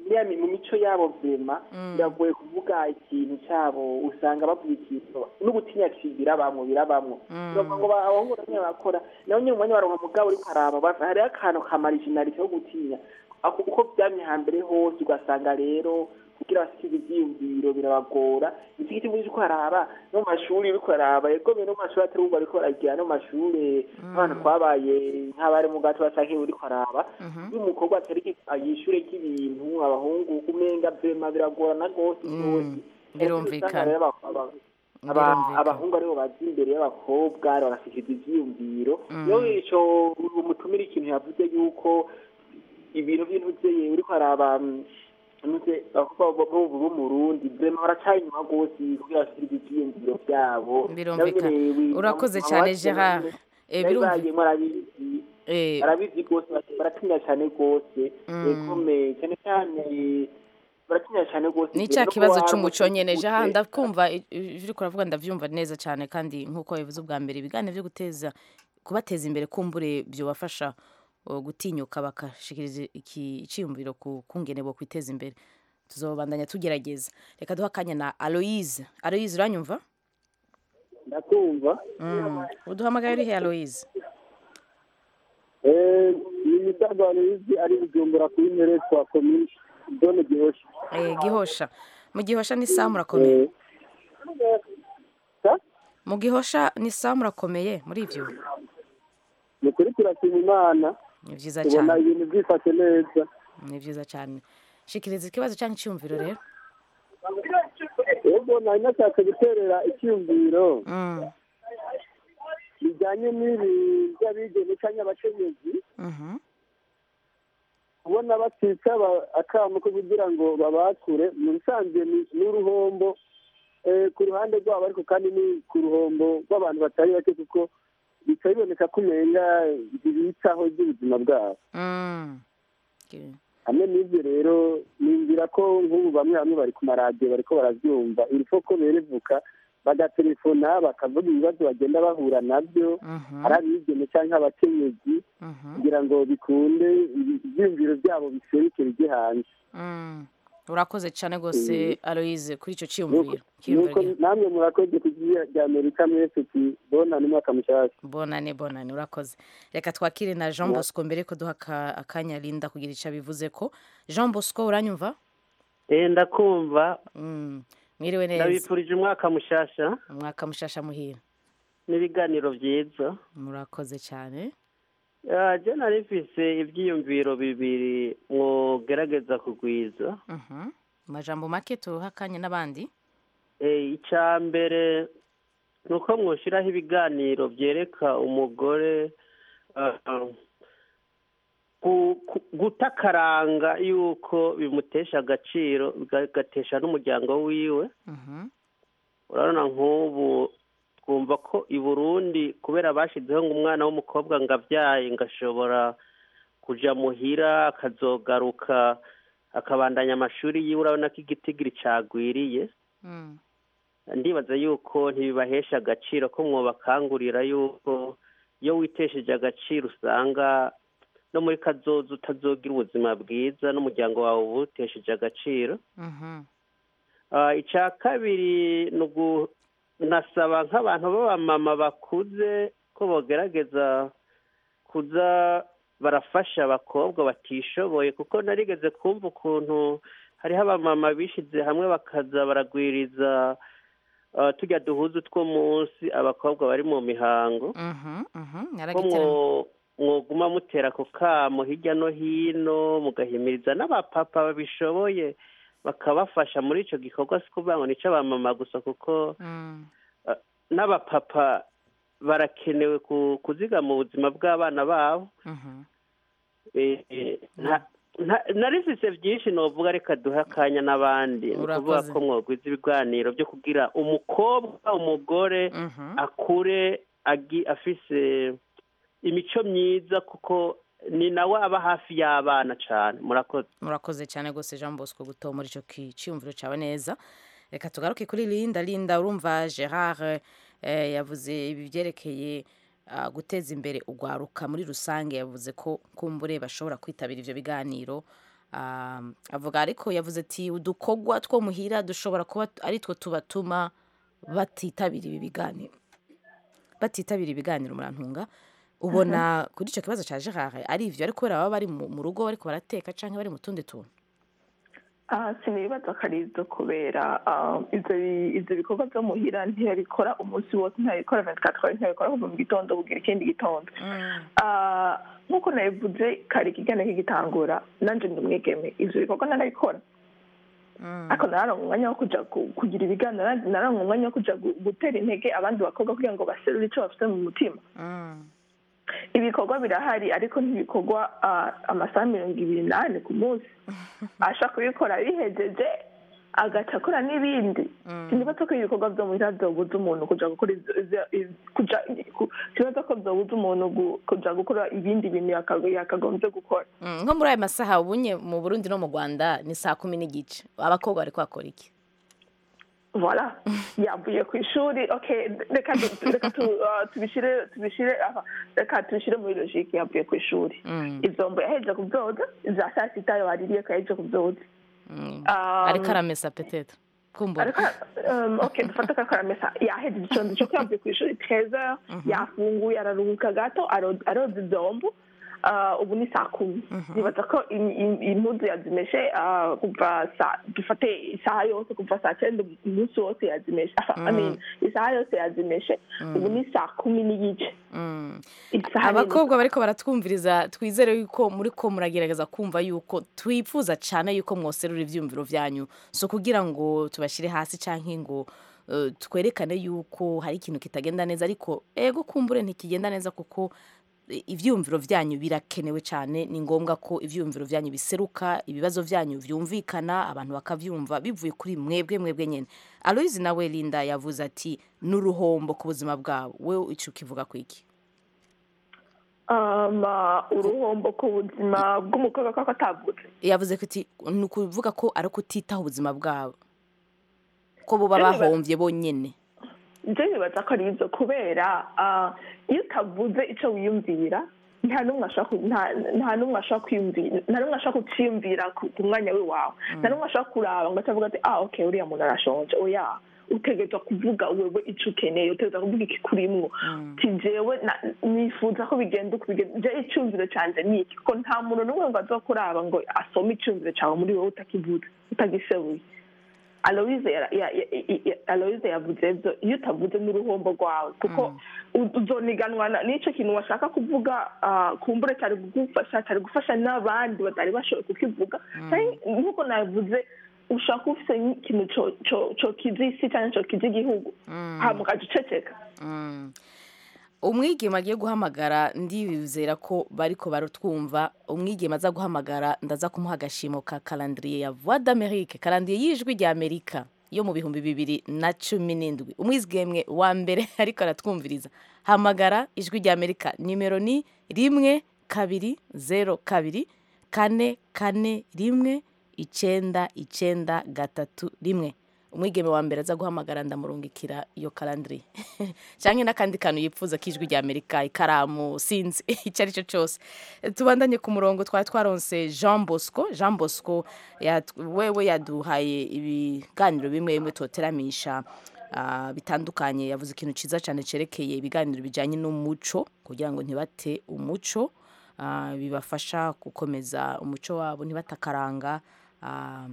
ya mi- mu mico yabo vema biragoye kuvuga ikintu cyabo usanga bavuga ikintu n'ubutinya birabamwo birabamwo biravuga ngo ba- abahungu bamwe bakora nawe nyine umwanya baronka mugabo uriko araba bava- hariho akantu ka marijinalite ko gutinya Ako- uko byamye hambere hose ugasanga rero kugira basikize ivyiyumviro birabagora iki giti muri ko haraba no mu mashuri uriko araba ego no mu mashuri atari ubu bariko baragira no mu mashure abana twabaye nk'abari mu gato bacanke uriko araba iyo umukobwa atari yishure ry'ibintu abahungu umenga vema biragorana rwose rwose birumvikana. Usanga rero aba- aba- aba- Birumvikana. abahungu aribo baza imbere y'abakobwa bagasikiza ivyiyumviro Mm. iyo ico umutumira ikintu yavuze yuko ibintu by'intuzeye uriko araba mm, ntuze abakobwa bo bo mu Burundi vrema baracari inyuma rwose kugira basikize ivyiyumviro vyabo Birumvikana. Nawe nyene wi- Urakoze mama cyane, wacu Gerard. nyene Eh, yari birumvi- bayemwo arabizi Eh, arabizi rwose bati- baratinya cyane rwose Mm. ekome cyane cyane baratinya cyane rwose ni Ivyo cya no kibazo kuba cy'umuco nyene gute- jaha ndakumva i- i- ivyo uriko uravuga ndavyumva neza cyane kandi nk'uko bivuze ubwa mbere ibiganiro vyo guteza kubateza imbere kumbure vyobafasha uh, gutinyuka bakashikiriza iki iciyumviro ku kungene bo kwiteza imbere tuzobandanya tugerageza reka duha akanya na aloise aloise uranyumva ndakumva mm. uduhamagaye uri he aloise Eh, ni imisago aloyizi ari bujumbura kuri mere twa komini zone gihosha eh, gihosha mu gihosha ni sawa murakomeye Sa? mu gihosha ni sawa murakomeye muri ivyo ni ukuri turashima imana ni vyiza tubona cyane ibintu byifashe neza ni vyiza cyane shikiriza ikibazo cyangwa icyumviro rero ubwo nari nashatse guterera icyumviro Mm, bijyanye n'ibi by'abigeme cyangwa abakenyezi mhm, kubona batica aba- akamu ko kugira ngo babakure mu bisanzwe ni- ni uruhombo eh, ku ruhande rwabo ariko kandi ni ku ruhombo rw'abantu batari bake kuko bica biboneka ko umenga ntibitaho iby'ubuzima bwabo mm. Okay. hamwe n'ibyo rero ninzira ko nk'ubu bamwe bamwe bari ku maradiyo bariko barabyumva irifo ko berevuka bagatelefona bakavuga ibibazo bagenda bahura nabyo Mhm, ari abigeme cyangwa abakenyezi mhm, kugira ngo bikunde ibi- ibyiyumviro byabo biserukire ijye hanze mm. urakoze cyane rwose aloise kuri icyo Nuko- cyiyumviro nuko cyiyumviro namwe murakoze ku gihe rya amerika mwese tubonane umwaka mushyashya bonane bonane urakoze reka twakire na jean bosco mbere ko duha aka- akanya linda kugira icyo abivuze ko jean bosco uranyumva Eh, ndakumva Mm, mwiriwe neza ndabifurije umwaka mushasha umwaka mushasha muhira n'ibiganiro byiza murakoze cyane Ah, je nari mfise ivyiyumviro bibiri mwogerageza kugwiza Mhm. mu majambo make tuha akanya n'abandi Eh, ica mbere ni uko mwoshiraho ibiganiro vyereka umugore ah, ku- ku- guta akaranga yuko bimutesha agaciro bigatesha n'umuryango wiwe Mhm, urabona nk'ubu twumva ko i burundi kubera bashyizeho ngo umwana w'umukobwa ngo abyaye ngo ashobora kuja muhira akazogaruka akabandanya amashuri yiwe urabona ko igitigiri cagwiriye mm, ndibaza yuko ntibibahesha agaciro ko mwobakangurira yuko iyo witesheje agaciro usanga no muri kazoza utazogira ubuzima bwiza n'umuryango wawe uba uwutesheje agaciro mhm, Ah, icya kabiri ni ugu nasaba nk'abantu b'abamama bakuze ko bogerageza kuza barafasha abakobwa batishoboye kuko narigeze kumva ukuntu hariho abamama bishize hamwe bakaza baragwiriza ah, tujya duhuza utw'umunsi abakobwa bari mu mihango mhm, mhm, ko naragiteranya mwo- mwoguma mutera ako kamo hirya no hino mugahimiriza n'abapapa babishoboye bakabafasha muri ico gikorwa si kuvuga ngo nico abamama gusa kuko Mm, n'abapapa barakenewe ku- kuzigama ubuzima bw'abana babo mhm. Eh, eh, nta- nta- narifise byinshi novuga reka duhe akanya n'abandi ni ukuvuga Urakoze. ko mwogwiza ibiganiro byo kugira umukobwa umugore Mhm. akure agi- afise imico myiza kuko ni nawe aba hafi y'abana cane murakoze murakoze cyane rwose jean bosco gutomora icyo ki- cyiyumviro cyawe neza reka tugaruke kuri linda linda urumva gerard eh, yavuze ibi byerekeye ah, guteza imbere urwaruka muri rusange yavuze ko kumbure bashobora kwitabira ivyo biganiro Ah, avuga ariko yavuze ati udukorwa two muhira dushobora kuba ari two tubatuma batitabira ibi biganiro batitabira ibiganiro murantunga ubona kuri icyo kibazo cya gerard ari ivyo ariko kubera baba bari mu mu rugo bariko barateka canke bari mu tundi tuntu Ah, sinibaza ko ari izo kubera ah, ivyo bi- ivyo bikorwa vyo muhira ntiyabikora umunsi wose ntiyabikora 24 heures ntiyabikora kuva mu gitondo bugira ikindi gitondo Ah, nk'uko nabivuze kare ikiganiro kigitangura nanje ndi umwigeme ivyo bikorwa narabikora ariko nararonka umwanya wo kuja ku- kugira ibiganiro nararonka nararonka umwanya wo kuja gu- gutera intege abandi bakobwa kugira ngo baserure ico bafite mu mutima ibikorwa birahari ariko ntibikorwa ah, amasaha mirongo ibiri n'ane ku munsi ashaka kubikora bihejeje agaca akora n'ibindi sinibaza ko ibikorwa vyo muhira vyobuza umuntu kuja gukora ivyo- ivyo- ivyo- kuja ku- sinibaza ko vyobuza umuntu gu- kuja gukora ibindi bintu yaka- yakagombye gukora Mm, nko muri ayo masaha ubunye mu burundi no mu rwanda ni saa kumi n'igice abakobwa bariko bakora iki voilà yavuye ku ishuri okay reka du- reka tu- ah, tubishire tubishire aha, reka tubishire muri logique yavuye ku ishuri ivyombo yahejeje kuvyoza za saa sita waririye ko yahejeje kuvyoza Um, ariko aramesa petete kumbura ariko um, okay dufate ko ariko aramesa yahejeje icondo co yavuye ku ishuri teza yafunguye araruhuka gato aro- aroza ivyombo Ah, ubu ni saa kumi nibaza ko im- im- impuzu yazimeshe ah, kuva saa dufate isaha yose kuva saa cyenda umunsi wose yazimeshe I mean, isaha yose yazimeshe ubu ni saa kumi n'igice Isaha abakobwa bariko baratwumviriza twizere yuko muri ko muragerageza kumva yuko twifuza cyane yuko mwoserura ivyumviro vyanyu so kugira ngo tubashire hasi canke ngo eh, twerekane yuko hari ikintu kitagenda neza ariko ego kumbure ntikigenda neza kuko eh, ivyumviro vyanyu birakenewe cyane ni ngombwa ko ivyumviro vyanyu biseruka ibibazo vyanyu vyumvikana abantu bakavyumva bivuye kuri mwebwe mwebwe nyene aloyizi nawe linda yavuze ati n'uruhombo ku buzima bwabo wewe ico kivuga kwiki um, ah, uruhombo ku buzima bw'umukobwa ko atavutse yavuze ko iti ni ukuvuga ko ari ukutitaho ubuzima bwabo ko bo baba Rero niba- bahombye bonyine ibyo bibaza ko ari ibyo kubera ah, iyo utavuze icyo wiyumvira nta n'umwe ashaka ku- nta- nta n'umwe ashaka kwiyumvira nta n'umwe ashaka kuciyumvira ku ku mwanya we wawe nta n'umwe ashaka kuraba ngo atavuga ati ah okay uriya muntu arashonje oya utegerezwa kuvuga wewe icyo ukeneye utegerezwa kuvuga ikikurimwo ti jewe na- nifuza ko bigenda uko bigenda je icyumviro canje ni iki kuko nta muntu n'umwe ngo azokuraba ngo asome icyumviro cawe muri wowe utakivuze utagisebuye aloise ya- ya- ya- ya- aloise yavuze ibyo iyo utavuze n'uruhombo rwawe kuko u- uzoniganwa na- n'ico kintu washaka kuvuga ah, kumbure cyari kugufasha cyari gufasha n'abandi batari bashoboye kukivuga Canke nk'uko navuze ushaka ufise nk'ikintu co- co- cokiza isi cyangwa cokiza igihugu hama ukaja uceceka Mm. umwigeme agiye guhamagara ndibizera ko bariko barutwumva umwigeme aza guhamagara ndaza kumuha agashimo ka karandiriye ya voix d'amerique karandiriye y'ijwi rya amerika yo mu bihumbi bibiri na cumi n'indwi umwizgemwe wa mbere ariko aratwumviriza hamagara ijwi rya amerika nimero ni rimwe kabiri zero kabiri kane kane rimwe icenda icenda gatatu rimwe umwigeme wa mbere aza guhamagara ndamurungikira iyo karandiri cyangwa n'akandi kantu yifuza k'ijwi rya amerika ikaramu sinzi icyo ari cyo cyose tubandanye ku murongo twari twaronse jean bosco jean bosco yat- wewe yaduhaye ibiganiro bimwe bimwe toteramisha ah, bitandukanye yavuze ikintu cyiza cyane cyerekeye ibiganiro bijyanye n'umuco kugira ngo ntibate umuco ah, bibafasha gukomeza umuco wabo ntibatakaranga ah,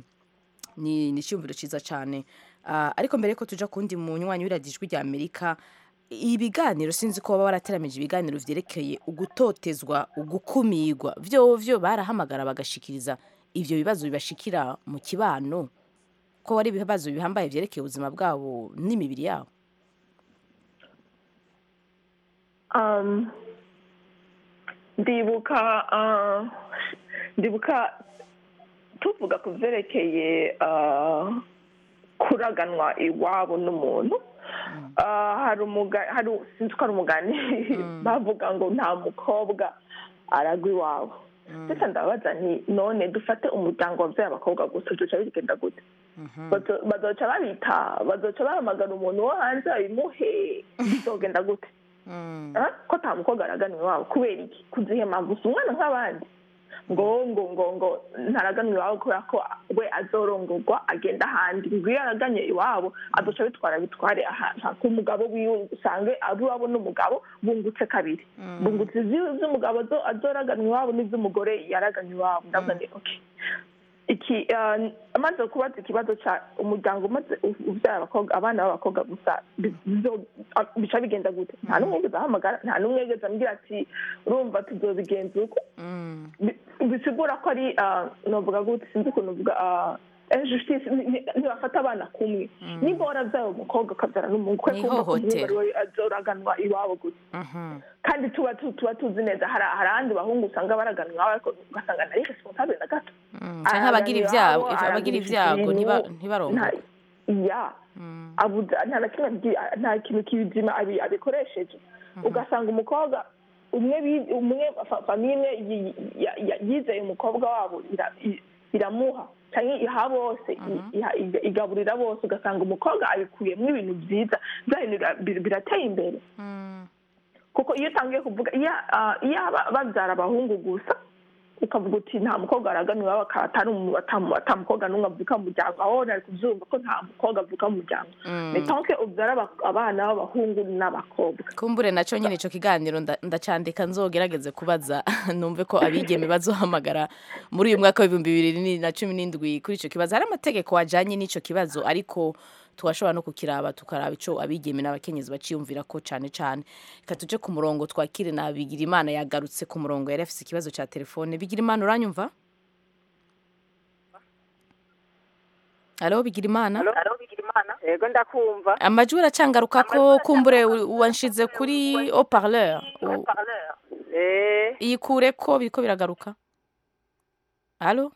ni ni icyumviro cyiza cyane Ah, ariko mbere yuko tuja kundi munywanyi w'iradiyo ijwi rya amerika ibiganiro sinzi ko baba barateramije ibiganiro vyerekeye ugutotezwa ugukumirwa vyo vyo barahamagara bagashikiriza ivyo bibazo bibashikira mu kibano ko ari ibibazo bihambaye vyerekeye ubuzima bwabo n'imibiri yabo um, ndibuka uh, ndibuka tuvuga ku byerekeye uh, kuraganwa iwabo n'umuntu uh, hari umuga hari sinzi ko ari umugani bavuga ngo nta mukobwa aragwa iwabo ndetse ndabaza nti none dufate umuryango wabyaye abakobwa gusa duca bigenda gute Bazo- bazoca babita bazoca bahamagara umuntu wo hanze babimuhe bizogenda gute Ah, ko nta mukobwa aragana iwabo kubera iki kuzihe mpamvu si umwana nk'abandi ngo ngo ngo ngo ntaraganwa iwabo kubera ko we azorongorwa agenda ahandi ngo iyo araganye iwabo azoca bitwara bitware ahantu ku mugabo wiwe usange abo iwabo n'umugabo bungutse kabiri bungutse izi- iz'umugabo azo- azoraganwa iwabo n'iz'umugore yaraganye iwabo ndavuga ni okay iki eh, amaze kubaza ikibazo cya umuryango umaze u- ubyara abakobwa abana b'abakobwa gusa bi- bizo- a- bica bigenda gute nta n'umwe yigeze ahamagara nta n'umwe yigeze ambwira ati urumva tuzobigenza uko Bi- bisigura ko ari ah, novuga gute sinzi ukuntu uvuga ah, injustice ni- ni- ntibafata abana kumwe niba waravyaye umukobwa ukabyara n'umuhungu kwe Ni kumva ko umuhungu ihohotera. ariwe azoraganwa iwabo gusa kandi tuba tu- tuba tuzi neza hari hari ahandi bahungu usanga baraganwa iwabo ariko ugasanga ntari responsable na gato canke abagira ibyago Araganwa iwabo, abagira aragurisha ibyago ibintu, ntiba- ntibarongore nta- ya abuza nta na kimwe abigi- nta kintu kibizima abi- abikoresheje ugasanga umukobwa umwe bi- umwe fa- famiye imwe yi- ya- ya- yizeye umukobwa wabo ira- i- iramuha cyangwa iha bose i- iha- iga- igaburira bose ugasanga umukobwa abikuyemo ibintu byiza bya bintu bira- bir- birateye imbere kuko iyo utangiye kuvuga iyo ah, iyo aba- babyara abahungu gusa ukavuga uti nta mukobwa araganwa iwabo akaba atari umu- atamu- atamukobwa n'umwe avuka mu muryango aho nari kubyumva ko nta mukobwa avuka mu muryango Mm. ni tanke ubyara aba- abana b'abahungu n'abakobwa kumbure naco nyine ico kiganiro nda- ndacandika nzogerageze kubaza numve ko abigeme bazohamagara muri uyu mwaka w'ibihumbi bibiri ni- na cumi n'indwi kuri ico kibazo hari amategeko ajanye n'ico kibazo ariko twashobora no kukiraba tukaraba ico abigeme n'abakenyezi baciyumvira ko cane cane reka tuje ku murongo twakire na Bigirimana yagarutse ku murongo yari afise ikibazo ca telefone Bigirimana uranyumva Alo Bigirimana yego ndakumva amajwi aracangaruka ko kumbure u- wanshize kuri haut-parleur U- eh iyikure ko biriko biragaruka alo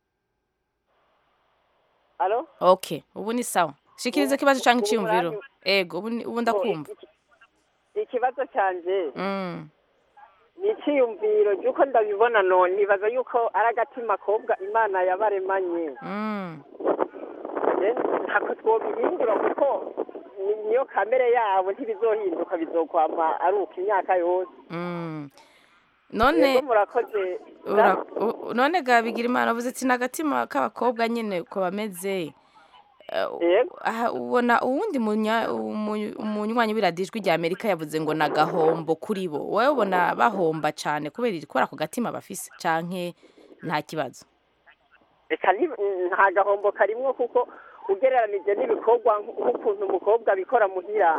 alo okay ubu ni sawa shikiriza ikibazo canke ubu iciyumviro muranyumva? ego ubu ni- ubu ndakumva ikibazo canje Mm, ni icyiyumviro cy'uko ndabibona none nibaza yuko ari agatima kobwa imana yabaremanye mm, Je- ntako twobihindura kuko ni- niyo kamere yabo ntibizohinduka bizokwama ari uko imyaka yose mm. none yego murakoze ura- u- none ga Bigirimana uvuze ati n'agatima k'abakobwa nyene uko bameze Eh, aha, ubona uwundi munya- umu- umunywanyi w'iradijwi rya amerika yavuze ngo ni agahombo kuri bo wowe ubona bahomba cane kubera iri- kubera ako gatima bafise canke nta kibazo reka ni- nta gahombo karimwo kuko ugereranije n'ibikorwa nk- nk'ukuntu umukobwa abikora muhira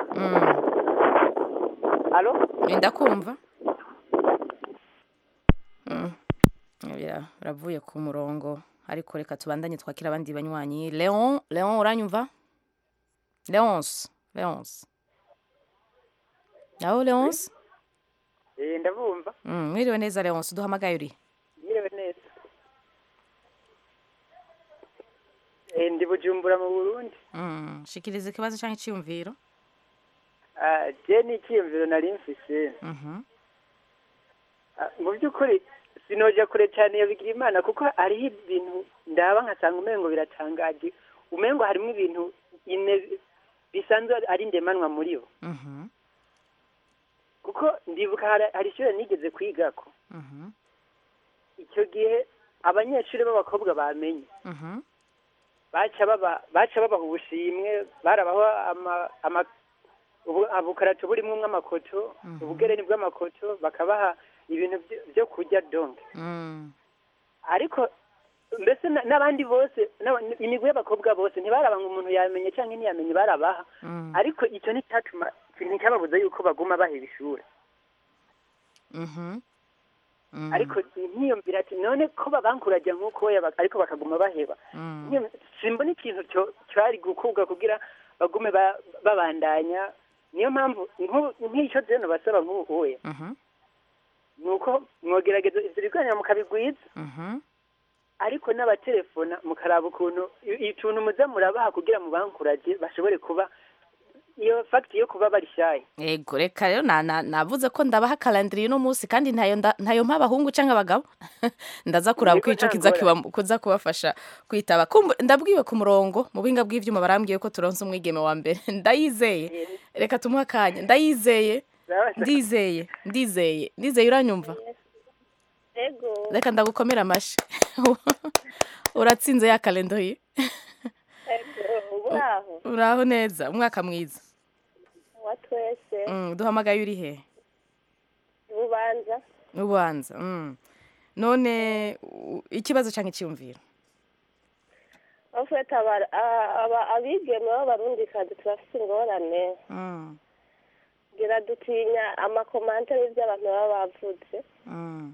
alo ndakumva Mm. Bira- biravuye ku murongo ariko reka tubandanye twakira abandi banywanyi leon leon uranyumva leonce leonce aho leonce eh ndabumva Mm, mwiriwe neza leonce uduhamagaye uri Mwiriwe neza eh ndi bujumbura mu burundi Mm, shikiriza ikibazo canke iciyumviro Ah, je ni icyiyumviro nari mfise Mhm. Ah, mu by'ukuri sinoja kure cyane iyo bigira imana kuko hariho ibintu ndaba nkasanga umengo biratangaje umengo harimo ibintu ine bisanzwe ari ndemanwa muri bo Mhm. kuko ndibuka hari- hari ishuri nigeze kwigako Mhm. icyo gihe abanyeshuri b'abakobwa bamenye Mhm. baca baba baca babaha ubushimwe barabaho ama ama ubu- ubukarato burimo amakoto ubugereni bw'amakoto bakabaha ibintu byo- byo kurya donke Mm. ariko mbese na- n'abandi bose n'aba- imigwi y'abakobwa bose ntibaraba ngo umuntu yamenye cyangwa ntiyamenye barabaha Mm. ariko icyo nticyatuma nticyababuza yuko baguma baheba ishuri Mhm. Mm. ariko nkiyumvira ati none ko babankurajya nk'uko we bak- ariko bakaguma baheba Mm. Nkiyum- simbona ikintu cyo- cyari gukurwa kugira bagume ba- babandanya niyo mpamvu nk'ubu- nk'icyo zeno basaba nk'ubu uye Mhm. ni uko mwogerageza ibyo biganiro mukabigwiza Mhm. ariko n'abatelefona mukaraba ukuntu i- ituntu muza murabaha kugira mubankuraje bashobore kuba iyo fagiti yo kuba bari shayi Ego reka rero na- na- navuze ko ndabaha kalendari uno munsi kandi ntayo nda- ntayo mpa abahungu canke abagabo ndaza kuraba ko Yego, ico nta kiza ngorane. kiba- kuza kubafasha kwitaba Kumbu- ndabwiwe ku murongo mu buhinga bw'ivyuma barambwiye ko turonse umwigeme wa mbere ndayizeye reka tumuhe akanya ndayizeye ndizeye ndizeye ndizeye uranyumva ego reka ndagukomera amashi uratsinze ya kalendo ye ego uraho uraho neza umwaka mwiza wa twese Mm, duhamagaye uri he ubanza ubanza mm. none u- ikibazo cyangwa icyumviro bafite abigeme b'abarundikazi turafite ingorane Mm, ngira dutinya amakomantere y'ibyo abantu baba bavutse mm,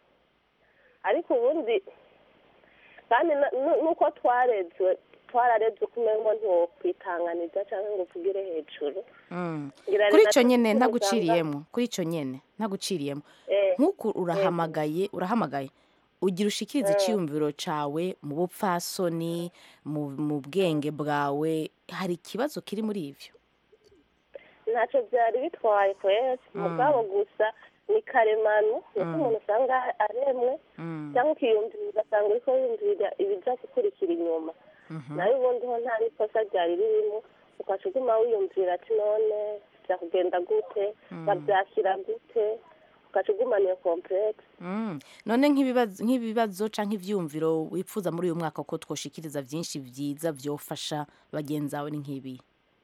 ariko ubundi kandi na- nu- nuko twarezwe twararezwe uko umengo ntiwokwitanganiza cyangwa ngo uvugire hejuru mm. Ngira kuri rero icyo nyine natwe ntaguciriyemo kuri icyo nyine ntaguciriyemo Eh, nk'uku urahamagaye urahamagaye ugira ushikirize Eh. icyiyumviro cyawe mu bupfasoni mu mu bwenge bwawe hari ikibazo kiri muri ibyo ntacyo byari bitwaye kwezi Mm. mugabo gusa ni karemano nuko Mm. umuntu usanga aremwe Mm, cyangwa ukiyumvira ugasanga uriko wiyumvira ibijya gukurikira inyuma mhm. nawe ubundi ho nta n'ikosa ryari ririmo ugaca uguma wiyumvira ati none byakugenda gute Mm. babyakira gute ugaca ugumana iyo komplekisi Mm. none nk'ibibazo nk'ibibazo cyangwa ibyiyumviro wifuza muri uyu mwaka ko twoshikiriza byinshi byiza byofasha bagenzi bawe ni nk'ibi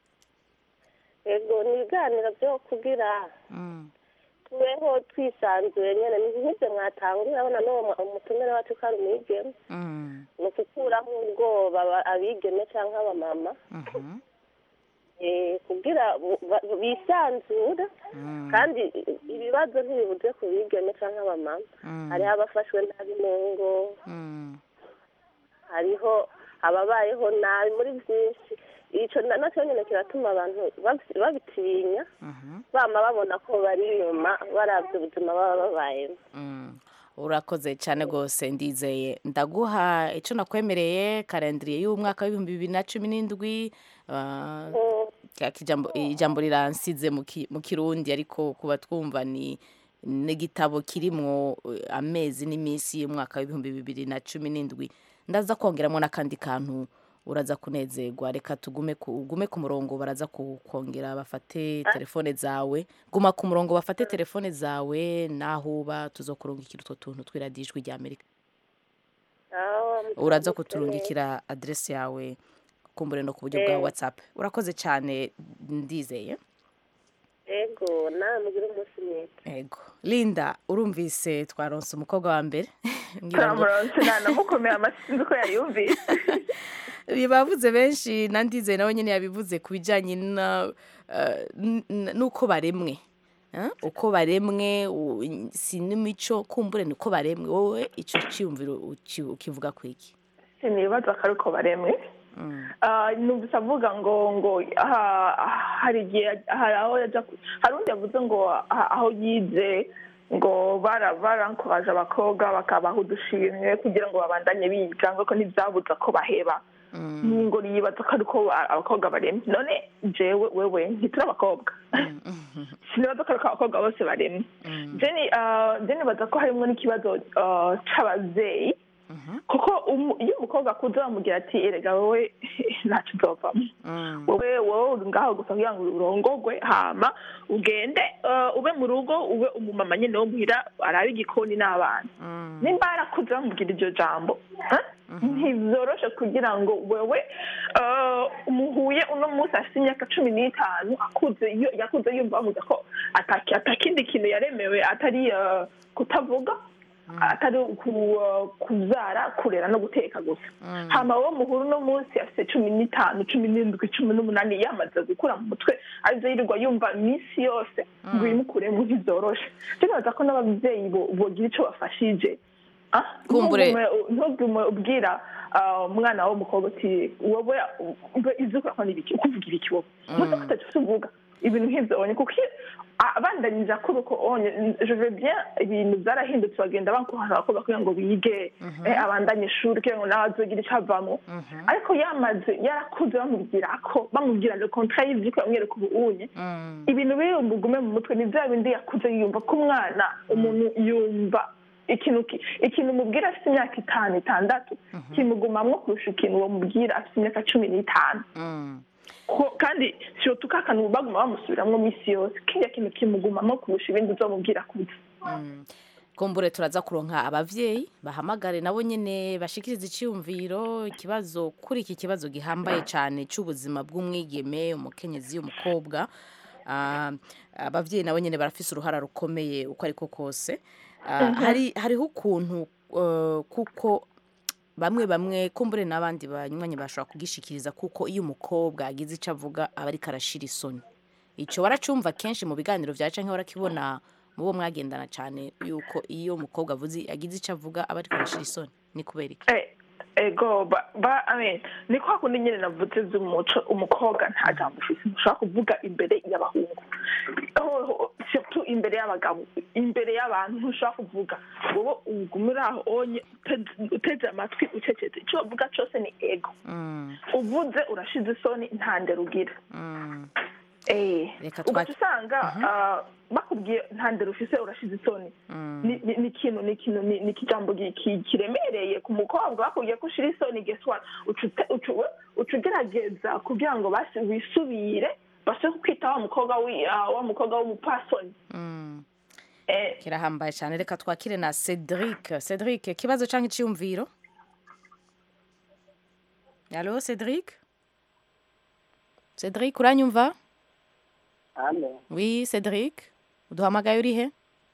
yego ni ibiganiro byo kugira Mm, tubeho twisanzuye nyine ni nk'ibyo mwatanga urabona n'uwo mu- umutumire wacu ko ari umwigeme mm, ni ukukuraho ubwoba aba- abigeme cyangwa abamama mhm, eh, kugira bu- ba- bisanzure mm, kandi ibibazo ntibibuze ku bigeme cyangwa abamama mm, hariho abafashwe nabi mu ngo mm, hariho ababayeho nabi muri byinshi icyo na- nacyo nyine kiratuma abantu babi- babitinya mhm, bama babona ko bari inyuma barabye ubuzima baba babayemo mm. urakoze cyane rwose ndizeye ndaguha icyo nakwemereye karendiriye y'umwaka w'ibihumbi bibiri na cumi n'indwi ah, Ka- kijambo- ijambo riransize mu ki- mu kirundi ariko kuba twumva ni n'igitabo kirimwo eh, amezi n'iminsi y'umwaka w'ibihumbi bibiri na cumi n'indwi ndaza kongeramo n'akandi kantu uraza kunezerwa reka tugume ku, ugume ku murongo baraza kukongera bafate telefone zawe guma ku murongo bafate telefone zawe naho uba tuzokurungikira utwo tuntu tw'iradijwi rya amerika uraza kuturungikira aderesi yawe kumbure no ku buryo bwa Eh. whatsapp urakoze cyane ndizeye ego nawe mugire umunsi mwiza ego linda urumvise twaronse umukobwa wa mbere ngira ngo turamuronse ntanamukomera amashyi sinzi ko yayumvise bavuze benshi na ndizeye nawe nyine yabivuze ku bijyanye na eh, n- n- n'uko baremwe Eh, uko baremwe u- si n'imico kumbure ni uko baremwe wowe icyo cyiyumviro uki- ukivuga ku iki sinibaza ko ari uko baremwe Ah, numvise avuga ngo ngo aha- hari igihe hari aho yajya ku- hari undi yavuze ngo aha- aho yize ngo bara barankoraje abakobwa bakabaha udushimwe kugira ngo babandanye biga ngo ko ntibyabuza ko baheba ngo yibaza ko ari uko abakobwa baremye none jewe wewe ntituri abakobwa sinibaza ko ari uko abakobwa bose baremye jeni jeni baza ko harimo n'ikibazo ah, c'abavyeyi kuko umu- iyo umukobwa akuze bamubwira ati erega wowe ntacyo uzovamo wowe wowe uri ngaho gusa kugira ngo urongogwe hama ugende eh, ube mu rugo ube umumama nyine wo muhira arabe igikoni n'abana nimba yarakuze bamubwira iryo jambo eh, ntibyoroshe kugira ngo wewe eh, muhuye uno munsi afite imyaka cumi n'itanu akuze iyo- yakuze yumva bamuza ko ataki- atakindi kintu yaremewe atari eh, kutavuga atari ku- kubyara kurera no guteka gusa hama wo muhuru uno munsi afite cumi n'itanu cumi n'indwi cumi n'umunani yamaze gukura mu mutwe arizo yirirwa yumva iminsi yose ngo uyimukuremo ntibyoroshe tunabaza ko n'ababyeyi bo- bogira icyo bafashije Ah, Kumbure. ntugume- ntugume ubwira ah, umwana w'umukobwa uti wowe ube izi ukora n'ibiki ukuvuga ibiki wowe muze ko utacyo uvuga ibintu nk'ibyo onye kuko iyo abandanyije akora uko onye je veux bien ibintu byarahindutse bagenda bakuhara abakobwa kugira ngo bige eh, abandanye ishuri kugira ngo nawe azogira icyo avamo ariko yamaze yarakuze bamubwira ko bamubwira le contrat y'ibyo bamwereka ubunye ibintu biri bugume mu mutwe ni bya bindi yakuze yumva ko umwana umuntu yumva ikintu ki- ikintu umubwira afite imyaka itanu itandatu kimugumamwo kurusha ikintu uwo mubwira afite imyaka cumi n'itanu Ko- kandi siyotu ka kantu baguma bamusubiramwo minsi yose kiriya kintu kimugumamo kurusha ibindi uzomubwira kuza kumbure turaza kuronka abavyeyi bahamagare nabo nyene bashikiriza iciyumviro ikibazo kuri iki kibazo gihambaye cane c'ubuzima bw'umwigeme umukenyezi umukobwa Ah, abavyeyi nabo nyene barafise uruhara rukomeye uko ariko kose Ah, Mhm. hari hariho ukuntu eh, kuko bamwe bamwe kumbure n'abandi banywanyi bashobora kugishikiriza kuko iyo umukobwa agize ico avuga aba ariko arashira isoni ico waracumva kenshi mu biganiro vya canke warakibona mu bo mwagendana cane yuko iyo umukobwa avuze agize ico avuga aba ariko arashira isoni ni kubera iki Eh, ego ba ba I mean, ni kwa kundi nyine navuze z'umuco umukobwa nta jambo ufise ntushobora kuvuga imbere y'abahungu Ho- ho- surtout imbere y'abagabo imbere y'abantu ntushobora kuvuga wowe ugumira aho onye uteze- uteze amatwi ucecetse icyo bavuga cyose ni ego Mm, uvuze urashize isoni nta ndero ugira mm. Eh, Reka ugaca twa- usanga ah, bakubwiye nta ndero ufise urashize isoni Mm. ni ni- ni ikintu ni ikintu ni ni ikijambo gi- ki- kiremereye ku mukobwa bakubwiye ko ushira isoni guess what uca ute- uca we- uca ugerageza kugira ngo basi wisubire base kwita wa mukobwa wi- ah, wa mukobwa w'umupasoni Mm. Eh, kirahambaye cyane reka twakire na cedric cedric ikibazo cyangwa icyiyumviro alo cedric cedric uranyumva Halo, wi cedric uduhamagaye uri he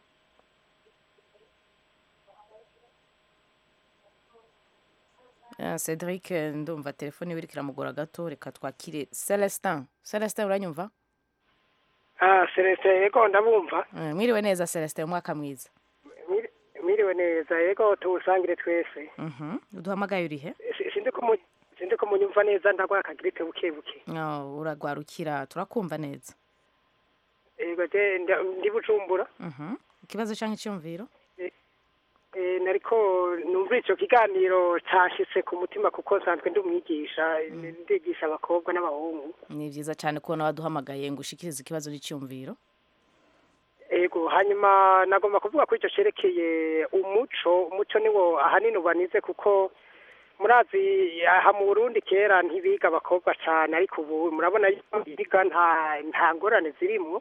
Ah, cedric eh, ndumva telefone iwe iriko iramugora gato reka twakire celestin celestin uranyumva Ah, Celestin yego ndabumva. Eh, mwiriwe neza celestin umwaka mwiza Mwiri- Mwiriwe neza yego tuwusangire twese. Mhm. uduhamagaye uri he Si- Sindi kumu sindi kumunyumva neza ndagwa akagirite buke buke. Oh, uragwarukira turakumva neza Yego je nda- ndi bujumbura. Mhm. ikibazo cyangwa icyumviro Eh nariko numva ico kiganiro cashitse ku mutima kuko nsanzwe ndi umwigisha ndigisha abakobwa n'abahungu. ni byiza cyane kubona waduhamagaye ngo ushikirize ikibazo n'icyumviro Ego hanyuma nagomba kuvuga ko ico cerekeye umuco umuco niwo ahanini ubanize kuko murazi aha mu Burundi kera ntibiga abakobwa cyane ariko ubu murabona yuko biga nta nta ngorane zirimwo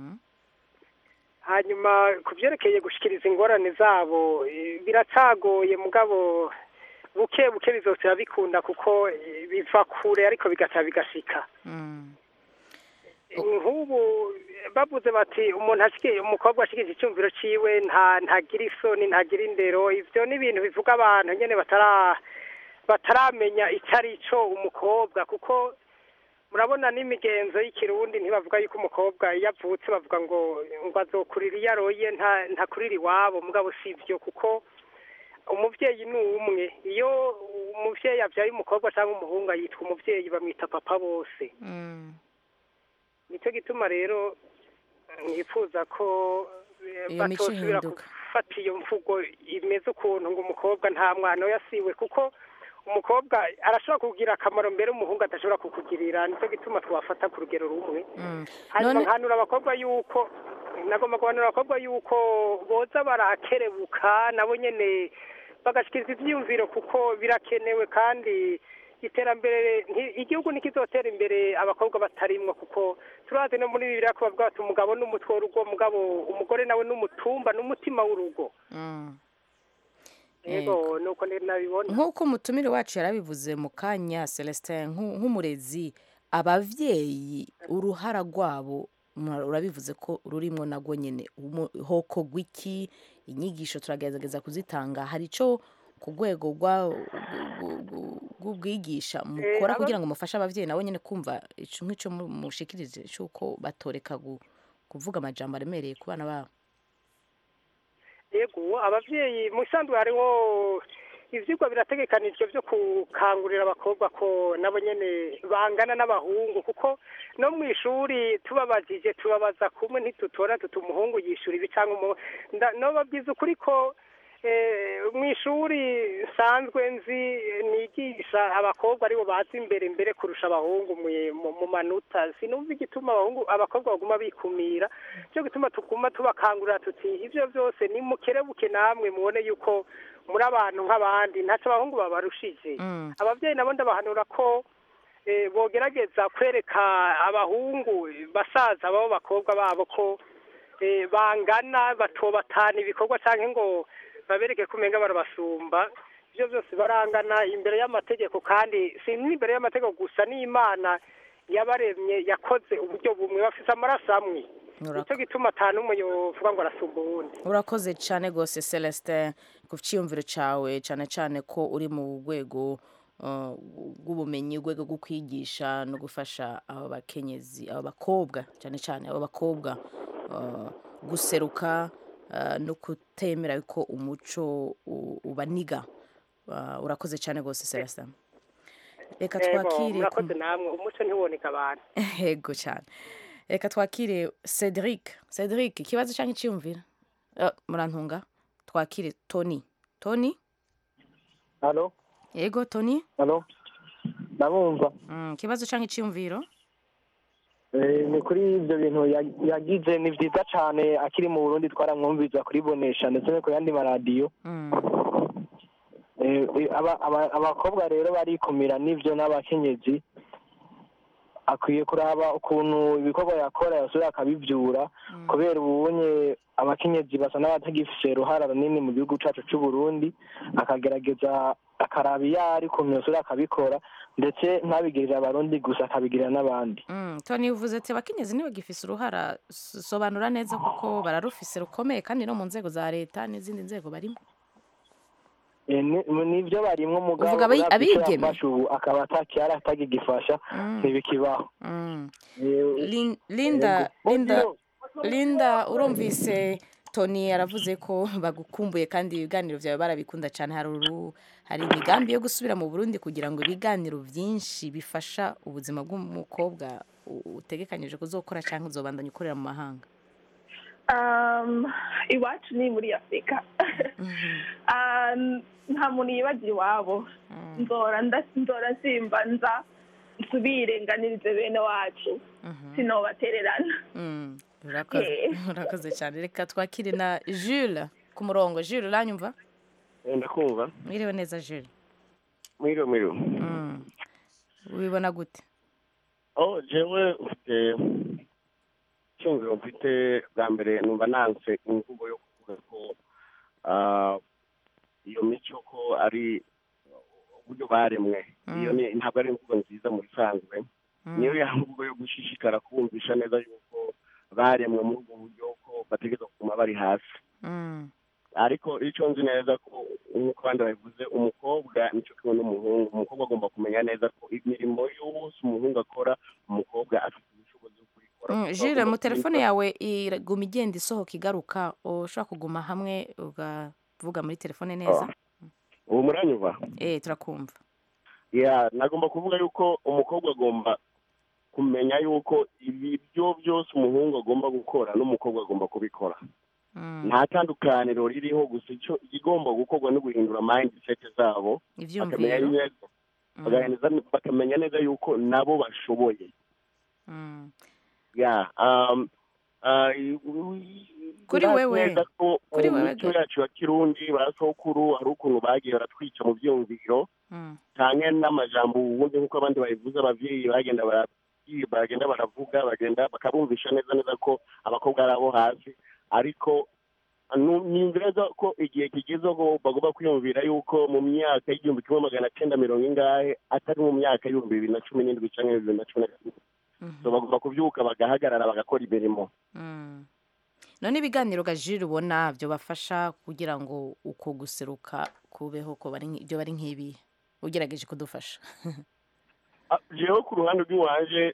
hanyuma ku byerekeye gushikiriza ingorane zabo eh, biracagoye mugabo buke buke bizotera bikunda kuko eh, biva kure ariko bigaca bigashika nk'ubu bavuze bati umuntu ashikiye umukobwa ashikije icyumviro ciwe nta ntagira isoni ntagira indero ivyo ni ibintu bivuga abantu nyene batara bataramenya icyo ari cyo umukobwa kuko murabona n'imigenzo y'ikirundi ntibavuga yuko umukobwa iyo avutse bavuga ngo ngo azokurira iyo aroye nta ntakurira iwabo mugabo si byo kuko umuvyeyi ni umwe iyo umuvyeyi avyaye umukobwa cyangwa umuhungu yitwa umuvyeyi bamwita papa bose nicyo gituma rero nifuza ko eh, Iyo mico batosubira ihinduka. gufata iyo mvugo imeze ukuntu ngo umukobwa nta mwana we yasiwe kuko umukobwa arashobora kugira akamaro mbere umuhungu adashobora kukugirira nicyo gituma twafata ku rugero rumwe hanyuma None- nkanura abakobwa yuko nagomba guhanura abakobwa yuko boza barakerebuka nabo nyene bagashikiriza ivyiyumviro kuko birakenewe kandi iterambere nti- igihugu ntikizotera imbere abakobwa batarimwo kuko turazi no muri bibiri ko bavuga bati umugabo n'umutwe w'urugo mugabo umugore nawe n'umutumba n'umutima w'urugo Mm. yego nuko ni- nabibona nk'uko umutumire wacu yarabivuze mu kanya celestin nk'u- nk'umurezi abavyeyi uruhara rwabo mura- urabivuze ko rurimwo nagwo nyene Umu- hokorwa iki inyigisho turagerageza kuzitanga hari ico ku rwego rwa- gu- gu- rw'ubwigisha mukora aba- kugira ngo mufashe abavyeyi nabo nyene kumva ico nk'ico mu- mushikirije c'uko batoreka gu- kuvuga amajambo aremereye ku bana babo yego abavyeyi mu isanzwe hariho ivyigwa birategekanijwe vyo gukangurira abakobwa ko nabo nyene bangana n'abahungu kuko no mu ishuri tubabajije tubabaza kumwe ntitutora tuti umuhungu yishura ibi cyangwa umu nda- nobabwiza ukuri ko eh, mu ishuri nsanzwe nzi eh, nigisha abakobwa aribo baza imbere mbere kurusha abahungu mu- mu- mu manota sinumva igituma abahungu abakobwa baguma bikumira cyo gituma tuguma tubakangurira tuti ivyo byose nimukerebuke namwe mubone yuko muri abantu nk'abandi ntacyo abahungu babarushije abavyeyi nabo ndabahanura ko eh, bogerageza kwereka abahungu basaza babo bakobwa babo ko eh, bangana batobatana ibikorwa cyangwa ngo babereke ko umenga barabasumba ibyo byose barangana imbere y'amategeko kandi si n'imbere y'amategeko gusa n'imana yabaremye yakoze uburyo bumwe bafite amaraso amwe nicyo gituma atanu umwe yovuga ngo arasumba uwundi urakoze cyane rwose celestin ku cyiyumviro cyawe cyane cyane ko uri mu rwego uh, rw'ubumenyi urwego rwo kwigisha no gufasha aba bakenyezi aba bakobwa cyane cyane aba bakobwa uh, guseruka uh, no kutemera ko umuco u- ubaniga Uh, urakoze cyane rwose celestin reka Yego, twakire ku- murakoze namwe umuco ntiwoneka abantu yego cyane reka twakire cedric cedric ikibazo cyangwa icyiyumviro Eh, murantunga twakire tony tony halo yego tony halo ndabumva Mm, ikibazo cyangwa icyiyumviro Eh, ni kuri ibyo bintu ya- yagize ni byiza cyane akiri mu burundi twaramwumviza kuribonesha ndetse no ku yandi maradiyo Eh, eh, aba- aba- abakobwa rero barikumira n'ibyo n'abakenyezi akwiye kuraba ukuntu ibikorwa yakora yasubira akabibyura kubera ubunye abakenyezi basa n'abatagifise uruhara runini mu gihugu cyacu cy'u Burundi akagerageza akaraba iyo ari ukuntu yasubira akabikora ndetse ntabigirire abarundi gusa akabigirira n'abandi Mm, tony uvuze ati abakenyezi ntibagifise uruhara S- sobanura neza kuko bararufise rukomeye kandi no mu nzego za leta n'izindi nzego barimo Eh, ni- nibyo barimwo umugabo Uvuga abi- uravye ico abigeme? yafashe ubu akaba atakiara atagigifasha Mm. ntibikibaho Mm. Eh, Lin- linda Yego. linda Odilo. linda urumvise tony yaravuze ko bagukumbuye kandi ibiganiro byawe barabikunda cyane hari uru hari imigambi yo gusubira mu burundi kugira ngo ibiganiro byinshi bifasha ubuzima bw'umukobwa u- utegekanyije kuzokora cyangwa uzobandanya ukorera mu mahanga Um, iwacu ni muri afurika Um, nta muntu yibagira iwabo nzora nda- nzora simba nza nsubire nganirize bene wacu sinobatererana Mm, urakoze Yeah. urakoze cyane reka twakire na jules ku murongo jules uranyumva ndakumva mwiriwe neza jules mwiriwe mwiriwe Mm. ubibona gute oh jewe ufite icyumviro mfite bwa mbere numva nanse imvugo yo kuvuga ko ah, iyo mico ko ari uburyo baremwe iyo ni ntabwo ari imvugo nziza mu bisanzwe niyo ya mvugo yo gushishikara kumvisha neza yuko baremwe muri ubwo buryo ko bategereza kuguma bari hasi Mm. ariko icyo nzi neza ko nk'uko abandi babivuze umukobwa nicyo kimwe n'umuhungu umukobwa agomba kumenya neza ko imirimo yose umuhungu akora umukobwa afite ubushobozi bwo kubikora Mm, Jules mu telefone yawe iguma igenda isohoka igaruka ushobora kuguma hamwe ukavuga muri telefone neza ubu muranyumva eh turakumva ya nagomba kuvuga yuko umukobwa agomba kumenya yuko ibyo byose umuhungu agomba gukora n'umukobwa agomba kubikora nta tandukaniro ririho gusa icyo igomba gukorwa no guhindura mindset zabo bakamenya ivyumviro neza bagahinduza- bakamenya neza yuko nabo bashoboye Mm. ya um, uh, i- i- Kuri ndazi wewe. neza ko Kuri mu wewe mico ga- yacu ya kirundi ba sokuru hari ukuntu bagiye baratwica mu byumviro Mm. canke n'amajambo ubundi nk'uko abandi babivuze abavyeyi bagenda barabwira bagenda baravuga bagenda bakabumvisha neza neza ko abakobwa ari abo hasi ariko nu- nimvira neza ko igihe kigeze ko bagomba kwiyumvira yuko mu myaka y'igihumbi kimwe magana cyenda mirongo ingahe atari mu myaka y'ibihumbi bibiri na cumi n'indwi canke bibiri na cumi na gatatu so bagomba kuvyuka bagahagarara bagakora imirimo Mm. none ibiganiro ga Jules ubona byo bafasha kugira ngo uko guseruka kubeho ko bari nk- ibyo bari nk'ibi ugerageje kudufasha Ah, jewe ku ruhande rw'iwanje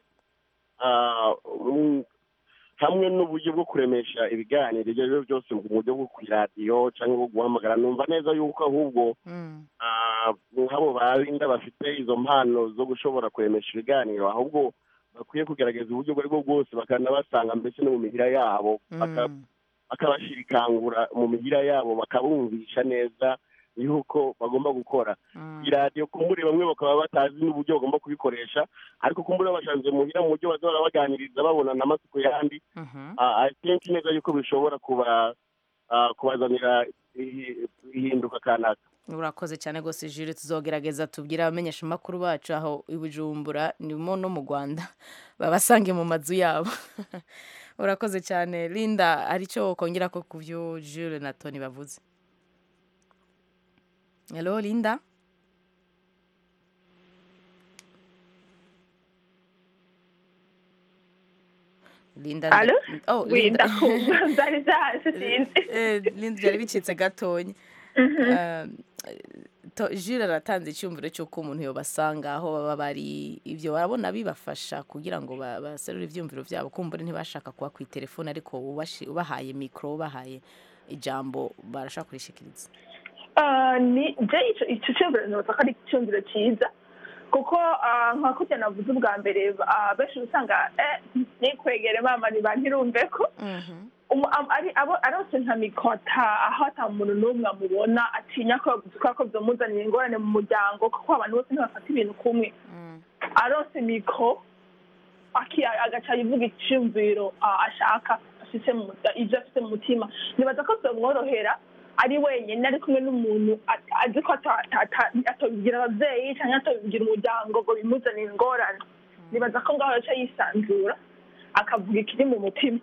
ah, mm, hamwe n'uburyo bwo kuremesha ibiganiro ibyo ari byo byose mu buryo bwo ku iradiyo cyangwa bwo guhamagara numva neza yuko ahubwo ah, nk'abo barinda bafite izo mpano zo gushobora kuremesha ibiganiro ahubwo bakwiye kugerageza uburyo ubwo ari bwo bwose bakanabasanga mbese no mu mihira yabo baka- bakabashirikangura mu mihira yabo bakabumvisha neza yuko bagomba gukora iradiyo kumbure bamwe bakaba batazi n'uburyo bagomba kubikoresha ariko kumbure bashanze muhira mu buryo bazahora baganiriza babonana amasuku yandi Ah, I think neza yuko bishobora kuba ah, kubazanira ihi- ihinduka kanaka urakoze cyane rwose Jules tuzogerageza tubwire abamenyesha amakuru bacu aho i Bujumbura nimo no mu Rwanda babasange mu mazu yabo urakoze cyane linda hari icyo kongera ko ku byo jules na tony bavuze hello linda linda Allo? oh Oui, linda ndakumva byari byaje sinzi Eh, linda byari bicitse gatonya Eh, to- jules aratanze icyumviro cy'uko umuntu yobasanga aho baba bari ibyo barabona bibafasha kugira ngo ba- baserure ibyumviro byabo kumbura ntibashaka kuba ku telefone ariko ubashi- ubahaye mikoro ubahaye ijambo barashaka kurishikiriza Ah, ni je ico ico cyumviro nibaza ko ari icyumviro cyiza kuko ah, nka kurya navuze ubwa mbere ah, benshi usanga eh, nikwegere mama ntibantirumve ko umu- am- ari abo arose nka mikota aho ata muntu n'umwe amubona atinya ko yavuze ko byamuzanira ingorane mu muryango kuko abantu bose ntibafata ibintu kumwe arose mikoro aki- agaca yivuga icyumviro ah, ashaka afite mu ibyo afite mu mutima nibaza ko byamworohera ari wenyine ari kumwe n'umuntu at- azi ko ata- ata- ata- atobibwira ababyeyi cyangwa atobibwira umuryango ngo bimuzanire ingorane nibaza ko ngaho yaca yisanzura akavuga ikiri mu mutima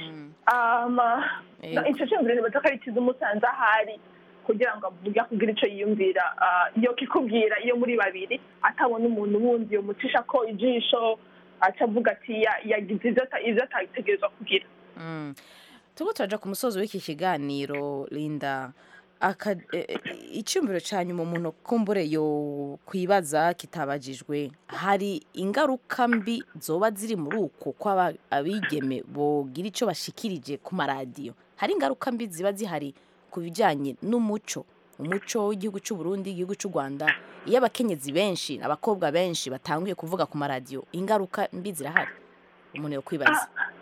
ama Yego. icyo cyumviro nibaza ko ari cyiza umusanze ahari kugira ngo avuge akubwire icyo yiyumvira Ah, iyo kikubwira iyo muri babiri atabona umuntu wundi yomucisha ko ijisho aca avuga ati ya- yagize ibyo ata- ibyo atategerezwa kugira Mm. turiko turaja ku musozi w'iki kiganiro linda aka e- e- icyumviro cya nyuma umuntu kumbure yo kwibaza kitabajijwe hari ingaruka mbi zoba ziri muri uko ko aba- abigeme bogira icyo bashikirije ku maradiyo hari ingaruka mbi ziba zihari ku bijyanye n'umuco umuco w'igihugu cy'u Burundi igihugu cy'u Rwanda iyo abakenyezi benshi abakobwa benshi batanguye kuvuga ku maradiyo ingaruka mbi zirahari umuntu yo kwibaza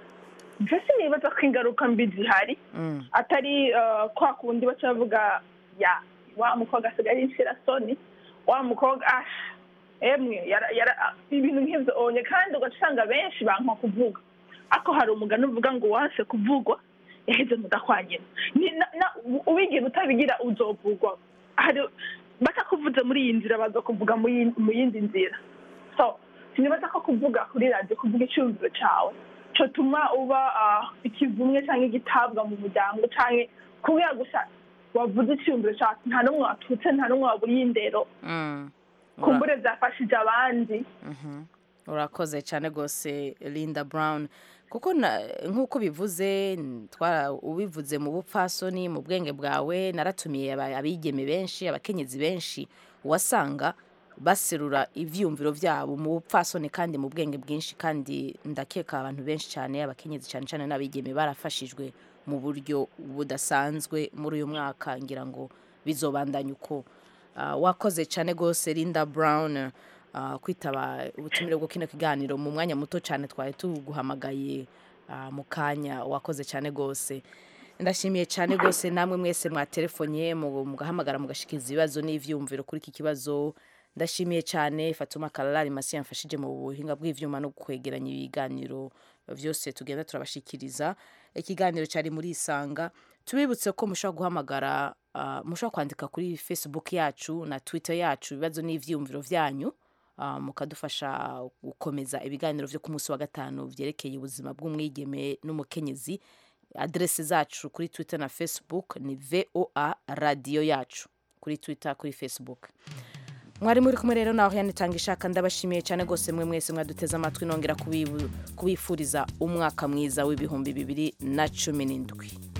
mbese nibaza ko ingaruka mbi zihari Mm. atari eh, kwa kundi baca bavuga ya wa mukobwa asigaye yinshira soni wa mukobwa asha emwe yara- yara- ibintu nk'ibyo onye kandi ugaca usanga benshi banka kuvuga ariko hari umugani uvuga ngo wanse kuvugwa yaheze mudakwanyina Ni- na- na- ubigira utabigira uzovugwa hari batakuvuze muri iyi nzira baza kuvuga mu yi- mu yindi nzira so sinibaza ko kuvuga kuri radiyo kuvuga icyumviro cyawe cyotuma uba ah, ikivumwe cyangwa igitabwa mu muryango cyangwa kubera gusa wavuze icyumviro cyawe nta n'umwe watutse nta n'umwe waburiye indero Mm. kumbure byafashije abandi Mhm. urakoze cyane rwose linda brown kuko na- nk'uko bivuze n- twara ubivuze mu bupfasoni mu bwenge bwawe naratumiye aba- abigeme benshi abakenyezi benshi wasanga baserura ivyumviro vyabo mu bupfasoni kandi mu bwenge bwinshi kandi ndakeka abantu benshi cyane abakenyezi cyane cyane n'abigeme barafashijwe mu buryo budasanzwe muri uyu mwaka ngira ngo bizobandanya uko Ah, wakoze cyane rwose linda brown ah, kwitaba ubutumire bwo kino kiganiro mu mwanya muto cyane twari tuguhamagaye ah, mu kanya wakoze cyane rwose ndashimiye cyane rwose namwe mwese mwatelefonye mu- mugahamagara mugashikiriza ibibazo n'ivyumviro kuri iki kibazo ndashimiye cyane fatuma kararari masi yamfashije mu buhinga bw'ivyuma no kwegeranya ibiganiro byose tugenda turabashikiriza ikiganiro cyari muri isanga tubibutse ko mushobora guhamagara ah, mushobora kwandika kuri facebook yacu na twitter yacu ibibazo n'ivyumviro vyanyu ah, mukadufasha gukomeza ibiganiro vyo ku munsi wa gatanu vyerekeye ubuzima bw'umwigeme n'umukenyezi adrese zacu kuri twitter na facebook ni voa radiyo yacu kuri twitter kuri facebook mwari muri kumwe rero naho yanitanga ishaka ndabashimiye cyane rwose mwe mwese mwaduteze amatwi nongera kubibu- kubifuriza umwaka mwiza w'ibihumbi bibiri na cumi n'indwi